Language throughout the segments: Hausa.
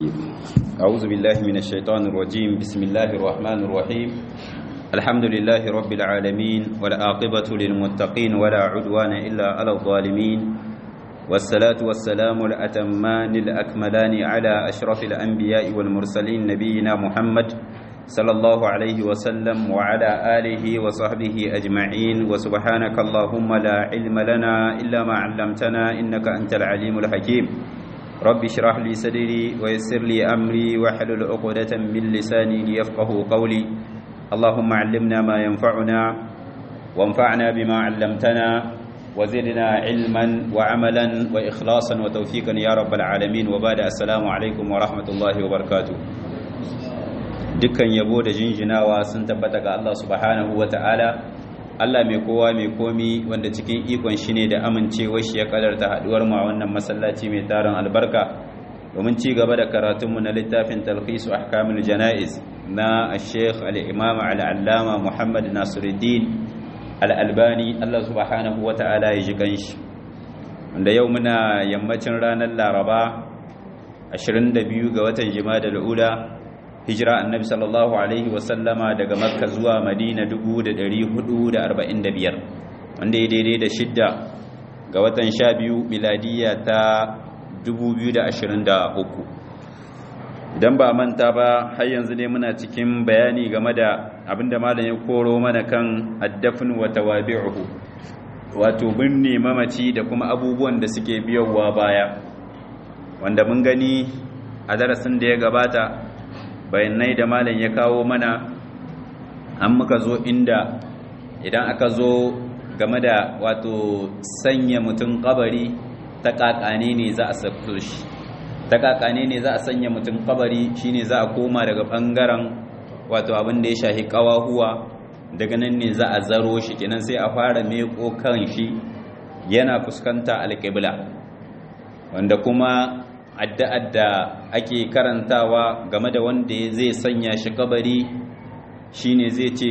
أعوذ بالله من الشيطان الرجيم بسم الله الرحمن الرحيم الحمد لله رب العالمين والعاقبة للمتقين ولا عدوان إلا على الظالمين والصلاة والسلام الأتمان الأكملان على أشرف الأنبياء والمرسلين نبينا محمد صلى الله عليه وسلم وعلى آله وصحبه أجمعين وسبحانك اللهم لا علم لنا إلا ما علمتنا إنك أنت العليم الحكيم رب اشرح لي صدري ويسر لي أمري واحلل عقدة من لساني ليفقه قولي اللهم علمنا ما ينفعنا وانفعنا بما علمتنا وزدنا علما وعملا وإخلاصا وتوفيقا يا رب العالمين وبعد السلام عليكم ورحمة الله وبركاته dukkan yabo da jinjinawa sun tabbata ga Allah subhanahu wa ta'ala Allah mai kowa mai komi wanda cikin ikon shi ne da amincewar shi ya kadarta haduwar mu a wannan masallaci mai tarin albarka domin ci gaba da karatunmu na littafin talqisu ahkamul janaiz na Sheikh al-Imam al-Allama Muhammad Nasiruddin al-Albani Allah subhanahu wa ta'ala ya ji kanshi wanda yau muna yammacin ranar Laraba 22 ga watan Jumada al-Ula hijira annabi sallallahu alaihi wasallama daga makka zuwa madina 445 wanda ya daidai da shidda ga watan sha biyu miladiya ta 2023 idan ba manta ba har yanzu ne muna cikin bayani game da abinda malam ya koro mana kan addafin wa tawabi'uhu wato binne mamaci da kuma abubuwan da suke biyowa baya wanda mun gani a darasin da ya gabata bayanai da malam ya kawo mana an muka zo inda idan aka zo game da wato sanya mutum kabari ta kakane ne za a sako shi ta kakane ne za a sanya mutum kabari shine za a koma daga bangaren wato abin da ya shahi kawahuwa daga nan ne za a zaro shi kenan sai a fara meko kan shi yana fuskanta alƙibla wanda kuma addu'ar da ake karantawa game da wanda zai sanya shi kabari shine zai ce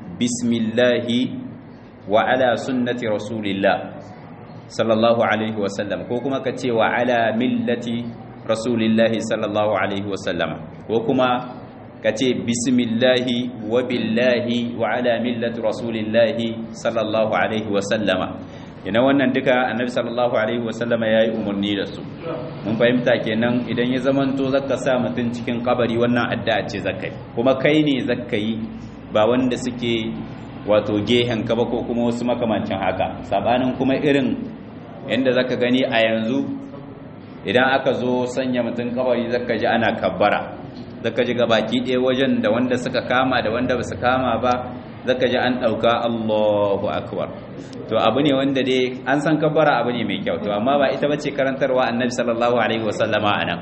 bismillahi wa ala sunnati rasulillah sallallahu alaihi wasallam ko kuma ka ce wa ala millati rasulillahi sallallahu alaihi wasallam ko kuma ka ce bismillahi wa billahi wa ala millati rasulillahi sallallahu alaihi wasallama yana wannan duka annabi sallallahu alaihi wasallama yayi umarni da su mun fahimta kenan idan ya zamanto zaka sa mutun cikin kabari wannan addu'a ce zakai kuma kai ne zakai ba wanda suke wato gehen ka ba ko kuma wasu makamancin haka sabanin kuma irin yanda zaka gani a yanzu idan aka zo sanya mutun kabari zaka ji ana kabbara zaka ji gabaki ɗaya wajen da wanda suka kama da wanda ba su kama ba zaka ji an ɗauka Allahu akbar to abu ne wanda dai an san kabbara abu ne mai kyau to amma ba ita bace karantarwa annabi sallallahu alaihi wasallama anan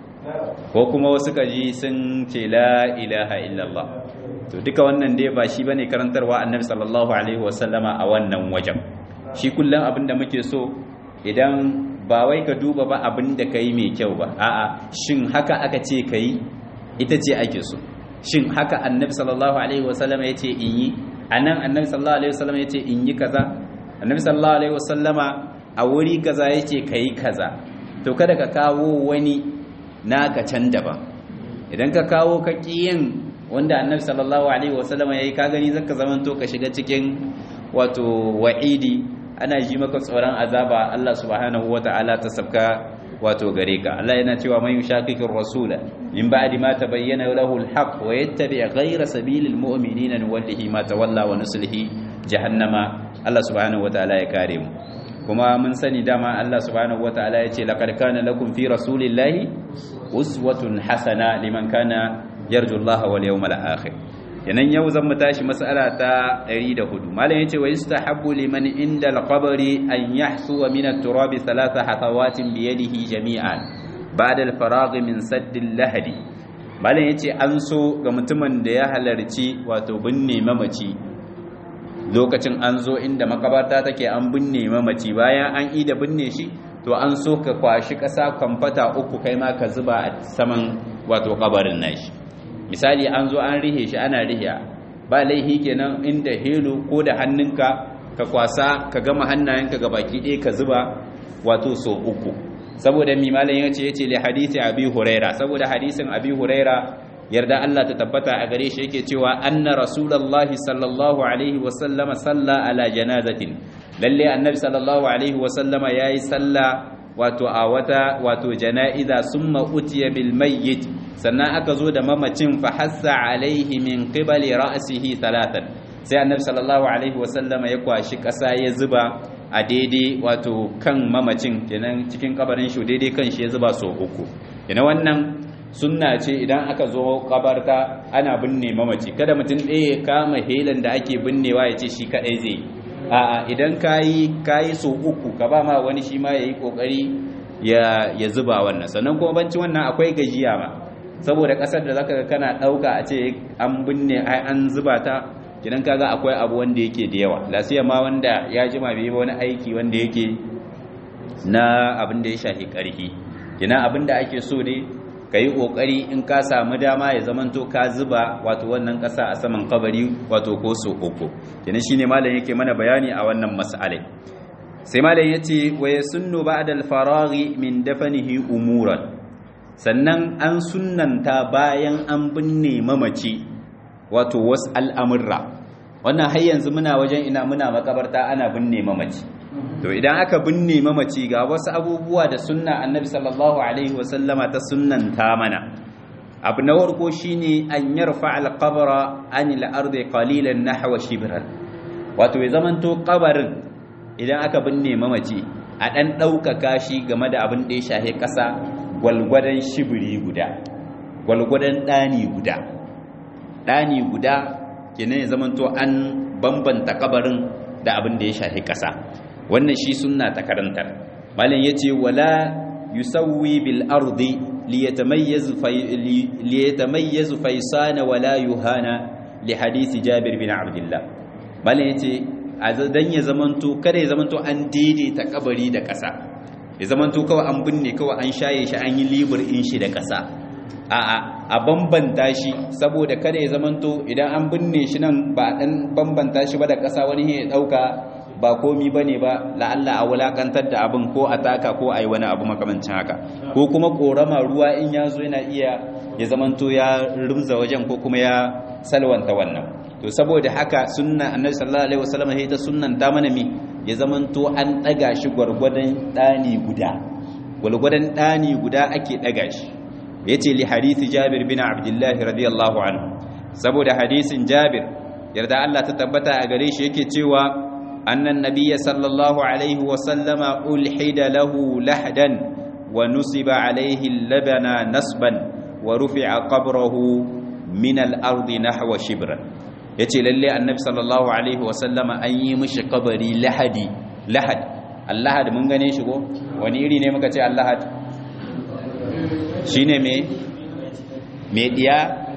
ko kuma wasu kaji sun ce la ilaha illallah to duka wannan dai ba shi bane karantarwa annabi sallallahu alaihi wasallama a wannan wajen shi kullum abin da muke so idan ba wai ka duba ba abin da kai mai kyau ba a'a shin haka aka ce kai ita ce ake so shin haka annabi sallallahu alaihi wasallama ya ce in yi a nan annabi sallallahu alaihi wasallama ya ce in yi kaza annabi sallallahu alaihi wasallama a wuri kaza ya ce ka yi kaza to kada ka kawo wani naka can daban idan ka kawo ka yin wanda annabi sallallahu alaihi wasallama ya yi ka gani zaka zamanto ka shiga cikin wato wa'idi ana ji maka tsoron azaba Allah subhanahu wata'ala ta sabka wato gare ka Allah yana cewa man yushaqiqir rasula min ba'di ma tabayyana lahu al-haq wa yattabi' ghayra sabilil mu'minina nuwallihi ma tawalla wa nuslihi jahannama Allah subhanahu wataala ya kare mu kuma mun sani dama Allah subhanahu wataala ya ce laqad kana lakum fi rasulillahi uswatun hasana liman kana yarju Allah wal yawmal akhir yanan yau zan mu tashi mas'ala ta 104 malam yace wa yustahabbu liman inda al-qabri an yahsu min at-turab thalatha hatawatin bi yadihi jami'an ba'da al-faragh min sadd al-lahdi malam yace an so ga mutumin da ya halarci wato binne mamaci lokacin an zo inda makabarta take an binne mamaci bayan an yi da binne shi to an so ka kwashi ƙasa kwamfata uku kai ma ka zuba a saman wato kabarin nashi misali an zo an rihe shi ana rihiya ba laihi kenan inda helo ko da hannunka ka kwasa ka gama hannayenka ga baki ɗaya ka zuba wato so uku saboda mi malam yace yace li hadisi abi huraira saboda hadisin abi huraira yarda Allah ta tabbata a gare shi yake cewa anna rasulullahi sallallahu alaihi wa sallama salla ala janazatin lalle annabi sallallahu alaihi wa sallama yayi salla wato a wata wato janaiza summa utiya bil mayyit sannan aka zo da mamacin fa hassa alaihi min qibali ra'sihi thalathan sai annabi sallallahu alaihi wa sallama ya kwashi kasa ya zuba a daidai wato kan mamacin kenan cikin kabarin shi daidai kan shi ya zuba so uku kenan wannan sunna ce idan aka zo kabarta ana binne mamaci kada mutum ɗaya ya kama helan da ake binnewa ya ce shi kaɗai zai a'a idan kayi kayi so uku ka ba ma wani shi ma yayi kokari ya ya zuba wannan sannan kuma banci wannan akwai gajiya ma saboda kasar da zaka ga kana dauka a ce an binne ai an zuba ta kidan kaga akwai abu wanda yake da yawa lasiya ma wanda ya jima bai wani aiki wanda yake na abin da ya shafi karhi kina abin da ake so ne ka yi ƙoƙari in ka samu dama ya zamanto ka zuba wato wannan ƙasa a saman kabari wato ko so uku kenan shine malam yake mana bayani a wannan mas'alai sai malam yace wa yasunnu ba'da al-faraghi min dafanihi umuran sannan an sunnanta bayan an binne mamaci wato wasu al'amurra wannan har yanzu muna wajen ina muna makabarta ana binne mamaci to idan aka binne mamaci ga wasu abubuwa da sunna annabi sallallahu alaihi wasallama ta sunnanta mana abu na farko shine an yarfa alqabra an al-ardi qalilan nahwa shibran wato ya zamanto kabarin idan aka binne mamaci a dan daukaka shi game da abin da ya shahe kasa gwalgwadan shibiri guda gwalgwadan dani guda dani guda kenan ya zamanto an bambanta kabarin da abin da ya shahe kasa wannan shi sunna ta karantar malam yace wala yusawwi bil ardi liyatamayyiz liyatamayyiz faysana wala yuhana li hadisi jabir bin abdullah malam yace dan ya zamanto kada ya zamanto an daidaita kabari da ƙasa ya zamanto kawai an binne kawai an shaye shi an yi libur in shi da ƙasa a'a a bambanta shi saboda kada ya zamanto idan an binne shi nan ba dan bambanta shi ba da ƙasa wani ya dauka ba komi ba ne ba la'alla a wulakantar da abin ko a taka ko a yi wani abu makamancin haka ko kuma korama ruwa in ya zo yana iya ya zamanto ya rumza wajen ko kuma ya salwanta wannan to saboda haka sunna annabi sallallahu alaihi wasallam sai ta sunnan ta mana mi ya zamanto an daga shi gwargwadon dani guda gwargwadon dani guda ake daga shi yace li hadisi jabir bin abdullah radiyallahu anhu saboda hadisin jabir yarda Allah ta tabbata a gare shi yake cewa أن النبي صلى الله عليه وسلم ألحد له لحدا ونصب عليه اللبن نصبا ورفع قبره من الأرض نحو شبرا yace lalle annabi sallallahu alaihi wasallama an yi mishi kabari lahadi lahad allahad mun gane shi ko wani iri ne muka ce allahad shine me me diya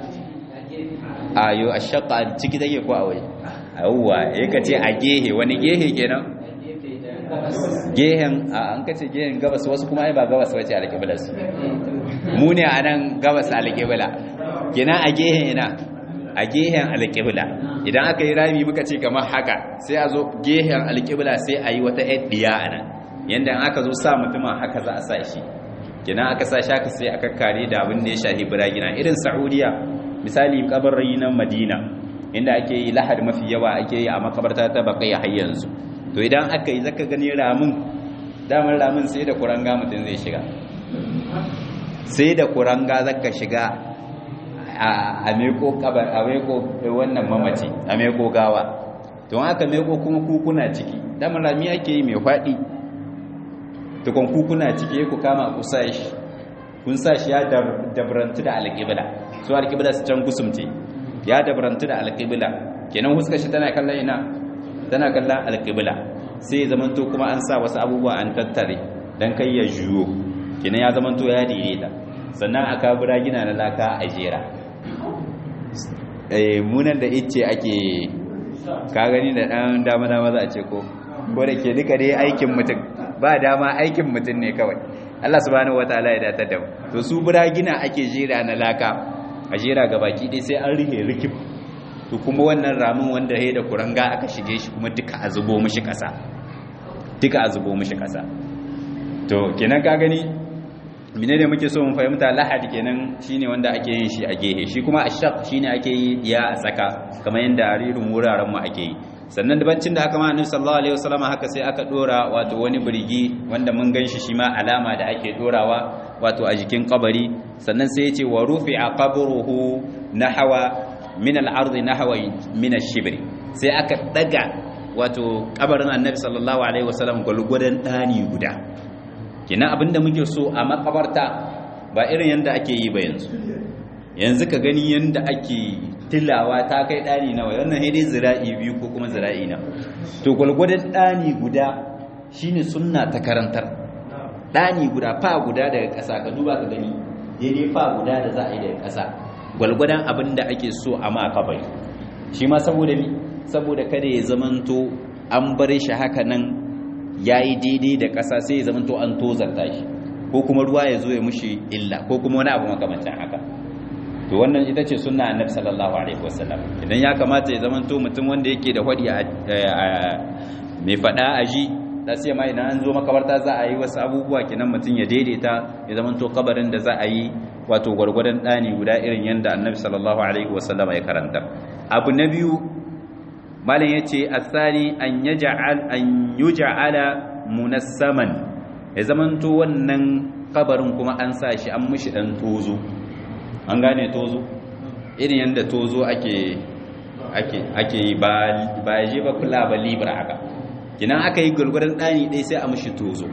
ayo ashqa ciki take ko a waje yawwa ya ka ce a gehe wani gehe kenan gehen a an ka ce gehen gabas wasu kuma ai ba gabas wace alƙibla su mu ne a nan gabas alƙibla kenan a gehen ina a gehen alƙibla idan aka yi rami muka ce kamar haka sai a zo gehen alƙibla sai a yi wata ɗiya a nan yadda aka zo sa mutumin haka za a sa shi kenan aka sa shi haka sai aka kare da abin da ya shahi biragina irin saudiya misali kabarai na madina inda ake yi lahad mafi yawa ake yi a makabarta ta bakai har yanzu to idan aka yi zaka gani ramin damar ramin sai da kuranga mutum zai shiga sai da kuranga zaka shiga a meko kabar a meko wannan mamaci a meko gawa to aka meko kuma kukuna ciki damar rami ake yi mai faɗi tukun kukuna ciki ku kama ku sa shi kun sa shi ya dabrantu da alƙibla su alƙibla su can gusumce ya dabarantu da alƙibla kenan huskar shi tana kallon ina tana kallon alƙibla sai ya zamanto kuma an sa wasu abubuwa an tattare don kai ya juyo kenan ya zamanto ya daidaita sannan aka bura gina na laka a jera munan da ice ake ka gani da ɗan dama dama za a ce ko ko da ke duka dai aikin mutum ba dama aikin mutum ne kawai Allah subhanahu wataala ya datar da mu to su bura gina ake jera na laka a jera ga baki ɗaya sai an rihe rikif to kuma wannan ramin wanda ya da kuranga aka shige shi kuma duka a zubo mishi ƙasa duka a zubo mishi ƙasa to kenan ka gani mine ne muke so mu fahimta lahadi kenan shine wanda ake yin shi a gehe shi kuma ashaq shine ake yi ya a tsaka kamar yanda irin wuraren mu ake yi sannan dabancin da aka ma annabi sallallahu alaihi wasallam haka sai aka dora wato wani birgi wanda mun ganshi shi ma alama da ake dorawa wato a jikin kabari sannan sai yace wa rufi'a qabruhu nahwa min al-ardi nahwa min ash-shibri sai aka daga wato kabarin annabi sallallahu alaihi wasallam gulgudan dani guda kina abinda muke so a makabarta ba irin yanda ake yi ba yanzu yanzu ka gani yanda ake tilawa ta kai dani nawa wannan dai zira'i biyu ko kuma zira'i na to gulgudan dani guda shine sunna ta karantar dani guda fa guda daga ƙasa ka duba ka gani daidai fa guda da za a yi daga ƙasa gwalgwadon abin da ake so a ma kabari shi ma saboda mi saboda kada ya zamanto an bar shi haka nan ya yi daidai da ƙasa sai ya zamanto an tozarta shi ko kuma ruwa ya zo ya mushi illa ko kuma wani abu makamancin haka to wannan ita ce sunna annabi sallallahu alaihi wasallam idan ya kamata ya zamanto mutum wanda yake da hadi mai fada a ji da sai ma idan an zo makabarta za a yi wasu abubuwa kenan mutum ya daidaita ya zamanto kabarin da za a yi wato gwargwadon ɗani guda irin yadda annabi sallallahu alaihi wasallam ya karanta abu na biyu malam ya ce asali an yuja'ala munassaman ya zamanto wannan kabarin kuma an sa shi an mishi ɗan tozo an gane tozo irin yadda tozo ake ake ake ba ba je ba kula ba libra haka kinan aka yi gwargwadon ɗani ɗaya sai a mishi tozo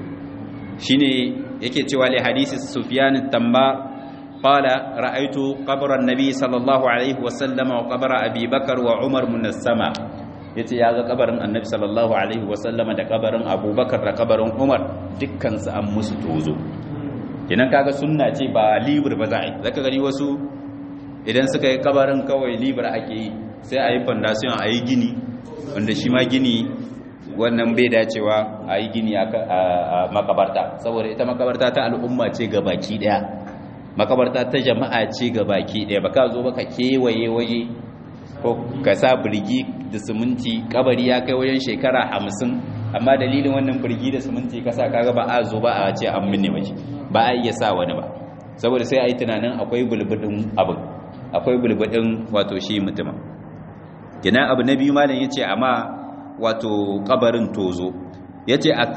shine yake cewa li hadisi sufyan tamba قال رأيت قبر النبي صلى الله عليه وسلم وقبر أبي بكر وعمر من السماء yace ya ga kabarin annabi sallallahu alaihi wasallam da kabarin abubakar da kabarin umar dukkan su an musu tozo kenan kaga sunna ce ba libur ba za a yi zaka gani wasu idan suka yi kabarin kawai libur ake yi sai a yi fondation a yi gini wanda shi ma gini wannan bai dacewa a yi gini a makabarta saboda ita makabarta ta al'umma ce ga baki daya makabarta ta jama'a ce ga baki ɗaya ba ka zo ba ka kewaye waje ko ka sa birgi da siminti kabari ya kai wajen shekara hamsin amma dalilin wannan birgi da siminti ka sa kaga ba a zo ba a ce an minne mace ba a iya sa wani ba saboda sai a yi tunanin akwai bulbudin abin akwai bulbudin wato shi mutumin gina abu na biyu malam ya ce amma wato kabarin tozo ya ce a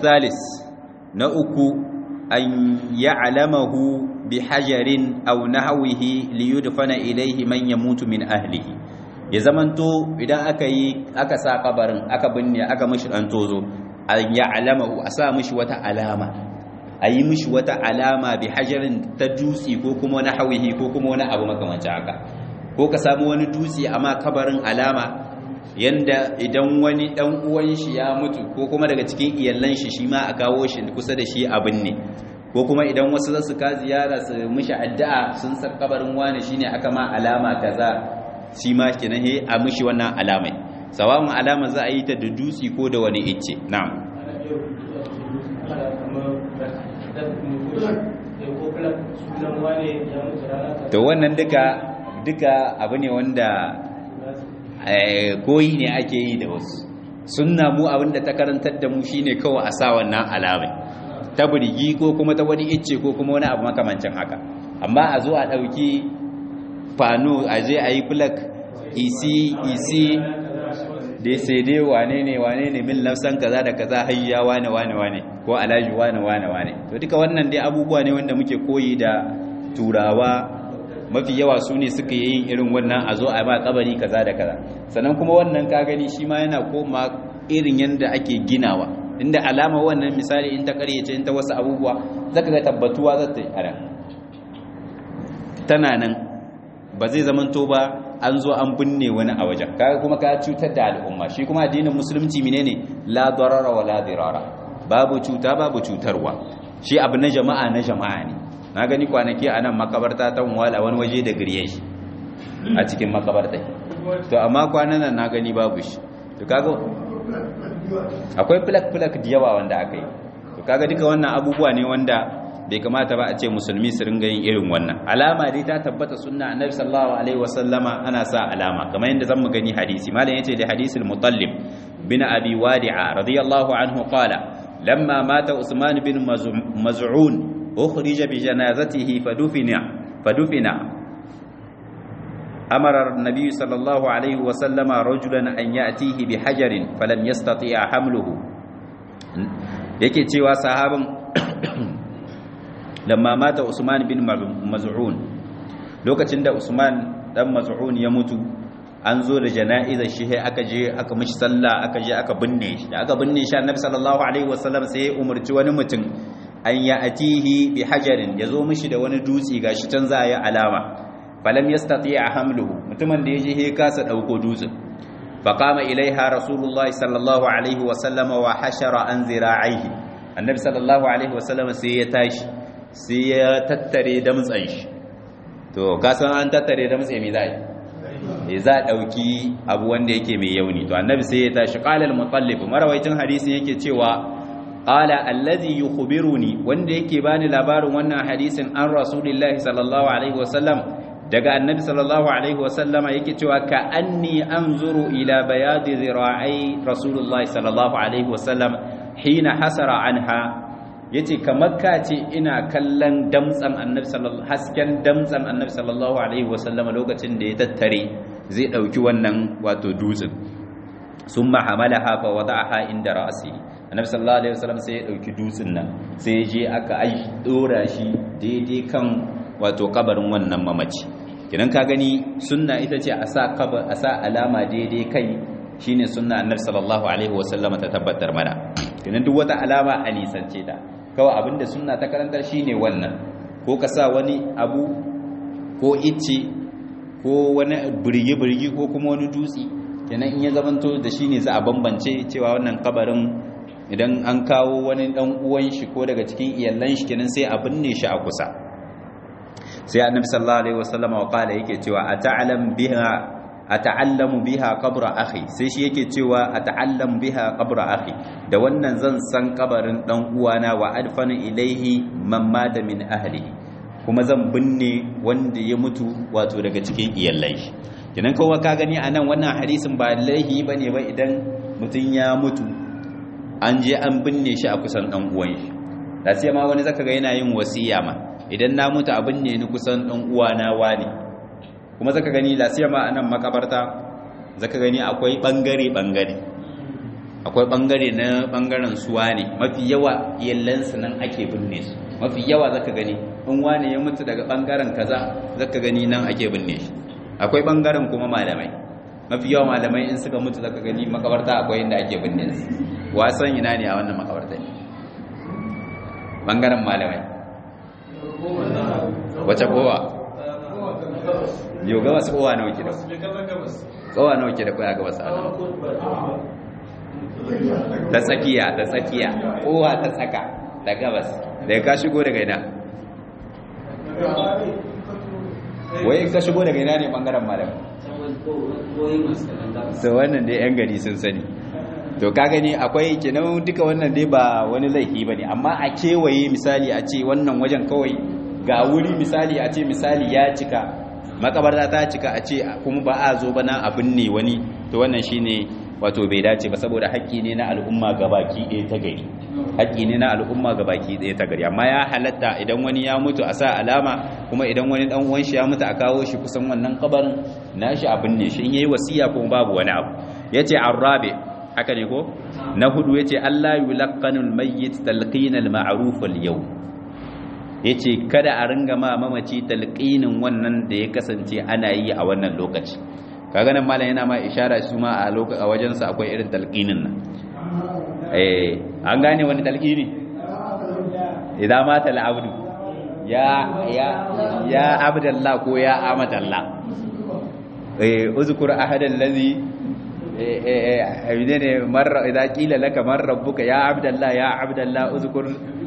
na uku an ya'lamahu bihajarin aw nahwihi liyudfana ilayhi man yamutu min ahlihi ya zamanto idan aka yi aka sa kabarin aka binne aka mishi dan tozo an ya'lamahu a sa mishi wata alama a yi mishi wata alama bihajarin ta dutse ko kuma nahwihi ko kuma wani abu makamancin haka ko ka samu wani dutse amma kabarin alama yanda idan wani dan uwan shi ya mutu ko kuma daga cikin iyallan shi shi ma a kawo shi kusa da shi abin ne ko kuma idan wasu za su ka ziyara su mishi addu'a sun san kabarin wani shine aka ma alama kaza shi ma kenan he a mishi wannan alamai sawa'un alama za a yi ta da dutse ko da wani icce na'am to wannan duka duka abu ne wanda koyi ne ake yi da wasu sunna mu abinda ta karantar da mu shine kawai a sa wannan alamai ta burgi ko kuma ta wani icce ko kuma wani abu makamancin haka amma a zo a ɗauki fano a je a yi plak isi isi da sai dai wane ne wane ne min lafsan kaza da kaza hayya wane wane wane ko alaji wane wane wane to duka wannan dai abubuwa ne wanda muke koyi da turawa mafi yawa su ne suka yi irin wannan a zo a ba kabari kaza da kaza sannan kuma wannan ka gani shi ma yana koma irin yadda ake ginawa inda alama wannan misali in ta karyace in ta wasu abubuwa zaka ga tabbatuwa za ta yi a tana nan ba zai zamanto ba an zo an binne wani a wajen kaga kuma ka cutar da al'umma shi kuma addinin musulunci menene la darara wa la dirara babu cuta babu cutarwa shi abu na jama'a na jama'a ne na gani kwanaki a nan makabarta ta wala wani waje da girye shi a cikin makabarta to amma kwanan nan na gani babu shi to kaga akwai flak-flak da yawa wanda aka yi to kaga duka wannan abubuwa ne wanda bai kamata ba a ce musulmi su ringa yin irin wannan alama dai ta tabbata sunna annabi sallallahu alaihi wasallama ana sa alama kamar yadda zamu gani hadisi malam yace da hadisul mutallib bin abi wadi'a radiyallahu anhu qala lamma mata usman bin maz'un ukhrija bi janazatihi fadufina fadufina amara an-nabiy sallallahu alaihi wa sallama rajulan an ya'tihi bi hajarin falam yastati' hamluhu yake cewa sahabin lamma mata usman bin maz'un lokacin da usman dan maz'un ya mutu an zo da jana'izar shi sai aka je aka mishi sallah aka je aka binne shi da aka binne shi annabi sallallahu alaihi wasallam sai ya umarci wani mutum an ya atihi bi hajarin ya zo mishi da wani dutse gashi can za a yi alama falam yastati a hamluhu mutumin da ya je ya kasa dauko dutsen faqama ilaiha rasulullahi sallallahu alaihi wasallam wa hashara an zira'ihi annabi sallallahu alaihi wasallam sai ya tashi sai ya tattare damtsan shi to kasan an tattare damtse me za yi za a ɗauki abu wanda yake mai yauni to annabi sai ya tashi qala al-mutallib marawaitin hadisi yake cewa qala allazi yukhbiruni wanda yake bani labarin wannan hadisin an rasulillahi sallallahu alaihi wasallam daga annabi sallallahu alaihi wasallama yake cewa ka anni anzuru ila bayadi zira'i rasulullahi sallallahu alaihi wasallam hina hasara anha yace kamar ka ce ina kallon damtsan annabi sallallahu hasken damtsan annabi sallallahu alaihi wasallama lokacin da ya tattare zai dauki wannan wato dutsen summa hamalaha fa wada'aha inda ra'si annabi sallallahu alaihi wasallam sai ya dauki dutsen nan sai ya je aka ai dora shi daidai kan wato kabarin wannan mamaci kidan ka gani sunna ita ce a sa kabar a sa alama daidai kai shine sunna annabi sallallahu alaihi wasallama ta tabbatar mana kidan duk wata alama a nisance ta kawai abinda sunna ta karantar shine wannan ko ka sa wani abu ko icce ko wani birgi-birgi ko kuma wani dutse kenan in ya zamanto da shi ne za a bambance cewa wannan kabarin idan an kawo wani dan uwan shi ko daga cikin iyalan shi kenan sai a binne shi a kusa sai annabi sallallahu alaihi wasallam wa qala yake cewa ata'lam biha ata'allamu biha qabra akhi sai shi yake cewa ata'allamu biha qabra akhi da wannan zan san kabarin dan uwana wa adfanu ilaihi man mata min ahlihi kuma zan binne wanda ya mutu wato daga cikin iyalai shi kenan kowa ka gani anan wannan hadisin ba laihi bane ba idan mutum ya mutu an je an binne shi a kusan dan uwan shi da sai ma wani zaka ga yana yin wasiya ma idan na mutu a binne ni kusan dan uwana wani kuma zaka gani da sai ma anan makabarta zaka gani akwai bangare bangare akwai bangare na bangaren suwa ne mafi yawa iyalansu nan ake binne su mafi yawa zaka gani in wani ya mutu daga bangaren kaza zaka gani nan ake binne shi akwai bangaren kuma malamai mafi yawa malamai in suka mutu zaka gani makabarta akwai inda ake binne su wasan ina ne a wannan makabarta ne bangaren malamai wace kowa yau gabas kowa nawa ke da kowa nawa ke da kowa gabas a nan ta tsakiya ta tsakiya kowa ta tsaka da gabas da ka shigo daga ina wai ka shigo daga ina ne bangaren malam so wannan dai yan gari sun sani to ka gani akwai kenan duka wannan dai ba wani laifi ba ne amma a kewaye misali a ce wannan wajen kawai ga wuri misali a ce misali ya cika makabarta ta cika a ce kuma ba a zo bana abin ne wani to wannan shine wato bai dace ba saboda haƙƙi ne na al'umma gabaki ɗaya ta gari haƙƙi ne na al'umma gabaki ɗaya ta gari amma ya halatta idan wani ya mutu a sa alama kuma idan wani dan uwan shi ya mutu a kawo shi kusan wannan kabarin nashi abin ne shi in yayi wasiya kuma babu wani abu yace arabe haka ne ko na hudu yace Allah yulaqqanul mayyit talqinal ma'ruf al yawm yace kada a ringa ma mamaci talqinin wannan da ya kasance ana yi a wannan lokaci kaga nan malam yana ma ishara su ma a lokacin a wajen sa akwai irin talqinin nan eh an gane wani talqini idan mata al-abdu ya ya ya abdallah ko ya amadallah eh uzkur ahadan ladhi ne marra idza qila laka man rabbuka ya abdallah ya abdallah uzkur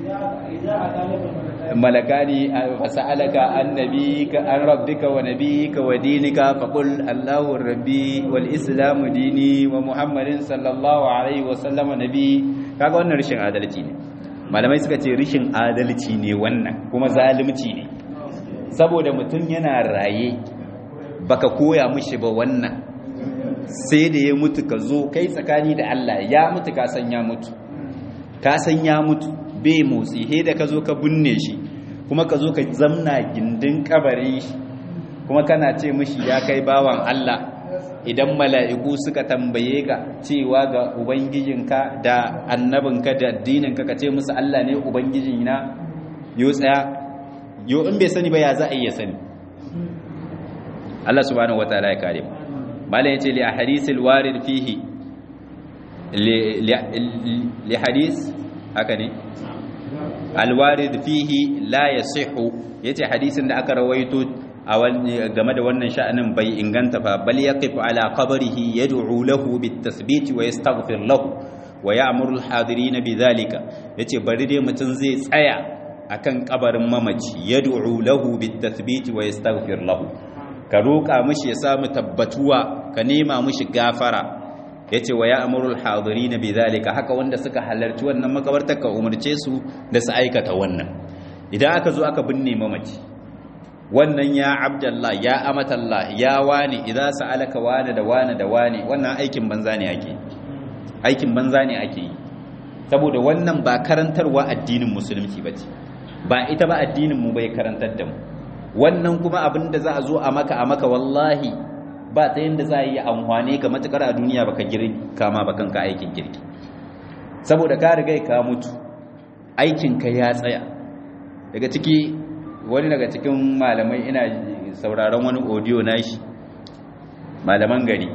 malakani fasalaka an nabiyika an rabbika wa nabiyika wa dinika faqul allahu rabbi wal islamu dini wa muhammadin sallallahu alaihi wa sallama nabi kaga wannan rishin adalci ne malamai suka ce rishin adalci ne wannan kuma zalunci ne saboda mutum yana raye baka koya mishi ba wannan sai da ya mutu ka zo kai tsakani da Allah ya mutu ka san ya mutu ka san ya mutu bai motsi he da ka zo ka binne shi kuma ka zo ka zamna gindin kabarin shi kuma kana ce mishi ya kai bawan Allah idan mala'iku suka tambaye ka cewa ga ubangijinka da annabinka da addininka ka ce musu Allah ne ubangijina yo tsaya yo in bai sani ba ya za a iya sani Allah subhanahu wataala ya kare malam yace li ahadithil warid fihi li hadith haka ne alwarid fihi la yasihu yace hadisin da aka rawaito game da wannan sha'anin bai inganta fa bal yaqif ala qabrihi yad'u lahu bit-tathbit wa yastaghfir lahu wa ya'muru al-hadirin bidhalika yace bari dai mutun zai tsaya akan kabarin mamaci yad'u lahu bit-tathbit wa yastaghfir lahu ka roka mishi ya samu tabbatuwa ka nema mishi gafara yace wa ya'muru al-hadirin bidhalika haka wanda suka halarci wannan makabartar ka umurce su da su aikata wannan idan aka zo aka binne mamaci wannan ya abdallah ya amatallah ya wani idza sa'alaka wani da wani da wani wannan aikin banza ne ake aikin banza ne ake yi saboda wannan ba karantarwa addinin musulunci bace ba ita ba addinin mu bai karantar da mu wannan kuma abin da za a zo a maka a maka wallahi ba ta yanda za a yi amfani ga matukar a duniya baka girka ma ba kanka aikin girki saboda ka riga ka mutu aikin ka ya tsaya daga ciki wani daga cikin malamai ina sauraron wani audio nashi malaman gari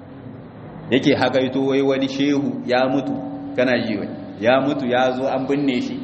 yake hakaito wai wani shehu ya mutu kana ji wai ya mutu ya zo an binne shi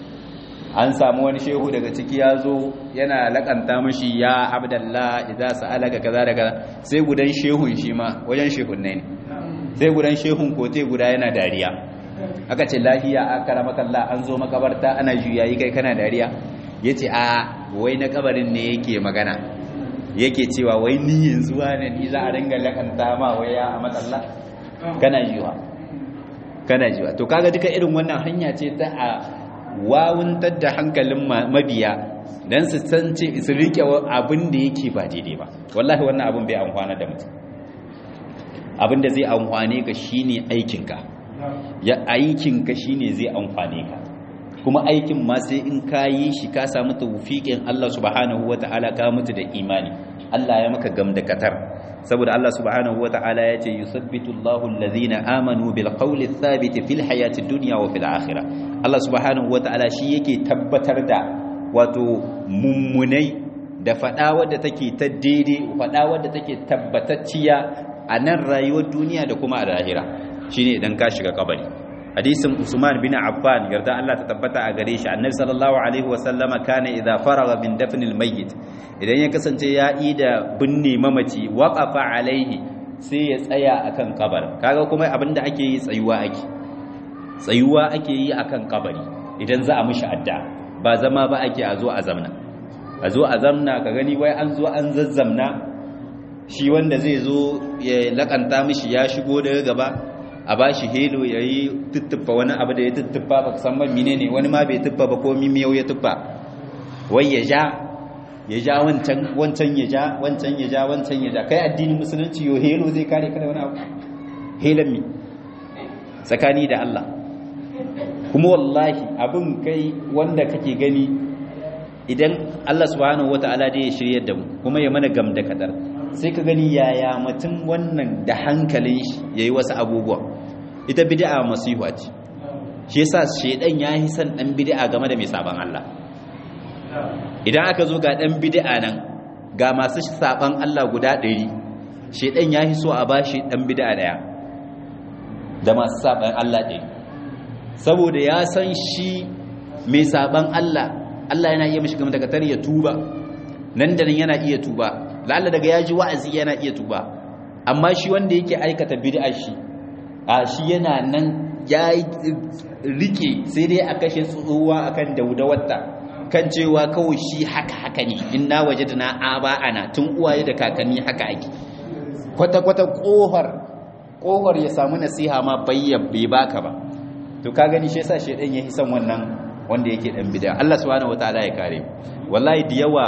an samu wani shehu daga ciki ya zo yana lakanta mashi ya abdallah idza sa'alaka kaza da kaza sai gudan shehun shi ma wajen shehun ne sai gudan shehun kote guda yana dariya aka ce lafiya akramakallah an zo makabarta ana juyayi kai kana dariya ya ce a wai na kabarin ne yake magana yake cewa wai ni yanzu wane ni za a ringa lakanta ma wai ya a matsala kana jiwa kana jiwa to kaga duka irin wannan hanya ce ta a wawuntar da hankalin mabiya don su san ce su rike abin da yake ba daidai ba wallahi wannan abin bai amfana da mutum abin da zai amfane ka shine aikinka ya aikinka shine zai amfane ka kuma aikin ma sai in ka yi shi ka samu tawfiqin Allah subhanahu wata'ala ka mutu da imani Allah ya maka gamdakatar saboda Allah subhanahu wata'ala ya ce yusabbitu Allahu allazina amanu bil qawli thabit fil hayati dunya wa fil akhirah Allah subhanahu wata'ala shi yake tabbatar da wato mummunai da fada wadda take ta daidai fada wadda take tabbatacciya a nan rayuwar duniya da kuma a lahira shine idan ka shiga kabari hadisin Usman bin Affan yarda Allah ta tabbata a gare shi annabi sallallahu alaihi wa sallama kana idza faraga min dafnil mayyit idan ya kasance ya yi da binne mamaci waqafa alaihi sai ya tsaya akan kabar kaga kuma abinda ake yi tsayuwa ake tsayuwa ake yi akan kabari idan za a mishi adda ba zama ba ake a zo a zamna a zo a zamna ka gani wai an zo an zazzamna shi wanda zai zo ya lakanta mishi ya shigo daga gaba a ba shi helo ya yi tuttufa wani abu da ya tuttufa ba san ba mine ne wani ma bai tuffa ba ko mimiyau ya tuffa wai ya ja ya ja wancan wancan ya ja wancan ya ja wancan ya ja kai addinin musulunci yo helo zai kare ka da wani abu helan mi tsakani da Allah kuma wallahi abin kai wanda kake gani idan Allah subhanahu wataala da ya shiryar da mu kuma ya mana gam da kadar sai ka gani yaya mutum wannan da hankalin shi yayi wasu abubuwa ita bid'a masihu ce shi yasa shedan yayi san dan bid'a game da mai saban Allah idan aka zo ga dan bid'a nan ga masu saban Allah guda 100 shedan yayi so a bashi dan bid'a daya da masu saban Allah ɗaya saboda ya san shi mai saban Allah Allah yana iya mishi game daga tar ya tuba nan da nan yana iya tuba lalla daga ya ji wa'azi yana iya tuba amma shi wanda yake aikata bid'a shi a shi yana nan ya rike sai dai a kashe tsohuwa akan daudawarta kan cewa kawai shi haka haka ne inna wajadna aba'ana tun uwaye da kakanni haka ake kwata kwata kohar kohar ya samu nasiha ma bayyan bai baka ba to ka gani shi yasa shedan yayi son wannan wanda yake dan bid'a Allah subhanahu wataala ya kare wallahi da yawa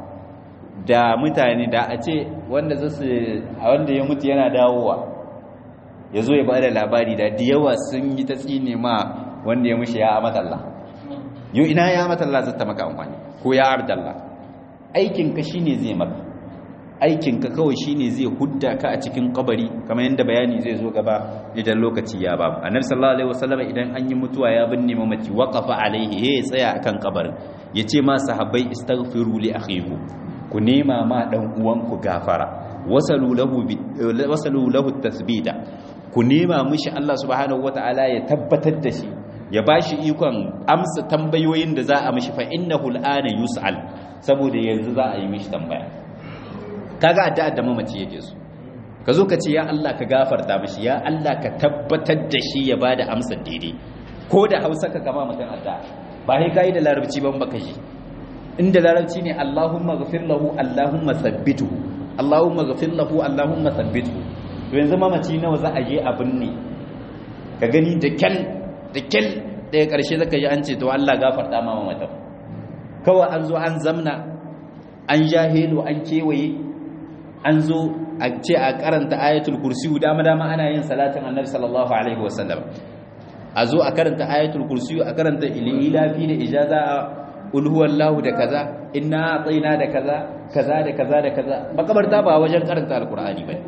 da mutane da a ce wanda zasu a wanda ya mutu yana dawowa yazo ya bada labari da da yawa sun yi ta tsine ma wanda ya mushi ya amatalla yo ina ya amatalla zata maka amfani ko ya ardalla aikin ka shine zai maka aikin ka kawai shine zai hudda ka a cikin kabari kamar yadda bayani zai zo gaba idan lokaci ya ba annabi sallallahu alaihi wasallam idan an yi mutuwa ya binne mamaci waqafa alaihi ya tsaya akan kabarin yace ma sahabbai istaghfiru li akhiku ku nema ma dan uwanku gafara wasalu lahu wasalu lahu tasbita ku nema mishi Allah subhanahu wataala ya tabbatar da shi ya bashi ikon amsa tambayoyin da za a mishi fa innahu al'ana yus'al saboda yanzu za a yi mishi tambaya kaga addu'a da mamaci yake so ka zo ka ce ya Allah ka gafarta mishi ya Allah ka tabbatar da shi ya bada amsa daidai ko da Hausa ka kama mutum addu'a ba sai kai da larabci ban baka shi inda larabci ne Allahumma ghafir lahu Allahumma thabbithu Allahumma ghafir lahu Allahumma thabbithu to yanzu mamaci nawa za a je abin ne ka gani da kyal da kyal daga karshe zaka ji an ce to Allah gafarta ma mamatan kawai an zo an zamna an jahilo an kewaye an zo a ce a karanta ayatul kursi dama dama ana yin salatin annabi sallallahu alaihi wasallam a zo a karanta ayatul kursi a karanta ilafi da ijaza qul huwallahu da kaza inna atayna da kaza kaza da kaza da kaza makabarta ba wajen karanta alqur'ani bane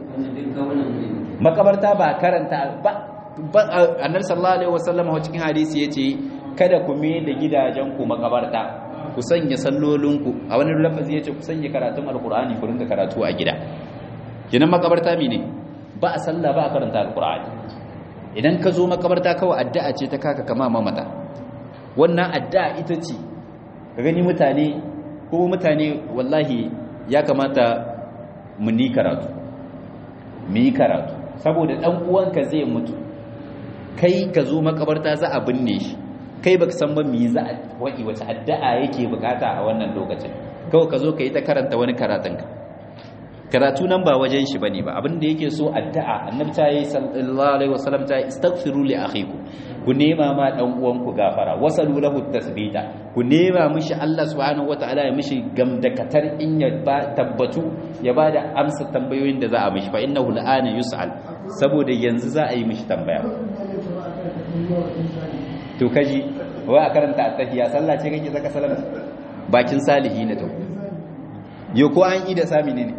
makabarta ba karanta ba annabi sallallahu alaihi wasallam a cikin hadisi yace kada ku me da gidajen ku makabarta ku sanya sallolinku a wani lafazi yace ku sanya karatun alqur'ani ku rinka karatu a gida kinan makabarta mene ba a sallah ba a karanta alqur'ani idan ka zo makabarta kawai addu'a ce ta kaka kama mamata wannan addu'a ita ce ka gani mutane ko mutane wallahi ya kamata mu ni karatu mu yi karatu saboda dan uwanka zai mutu kai ka zo makabarta za a binne shi kai baka san ba me za a waki wace addu'a yake bukata a wannan lokacin kawai ka zo ka yi ta karanta wani karatun ka karatu nan ba wajen shi bane ba abin da yake so addu'a annabi ta yi sallallahu alaihi wasallam ta yi istaghfiru li akhikum ku nema ma dan uwanku gafara wasalu lahu tasbita ku nema mishi Allah subhanahu wataala ya mishi gamdakatar in ya ba tabbatu ya bada amsa tambayoyin da za a mishi fa innahu al'ana yus'al saboda yanzu za a yi mishi tambaya to kaji wai a karanta at-tahiyya sallah ce kake zaka salama bakin salihi ne to yo ko an yi da sami ne ne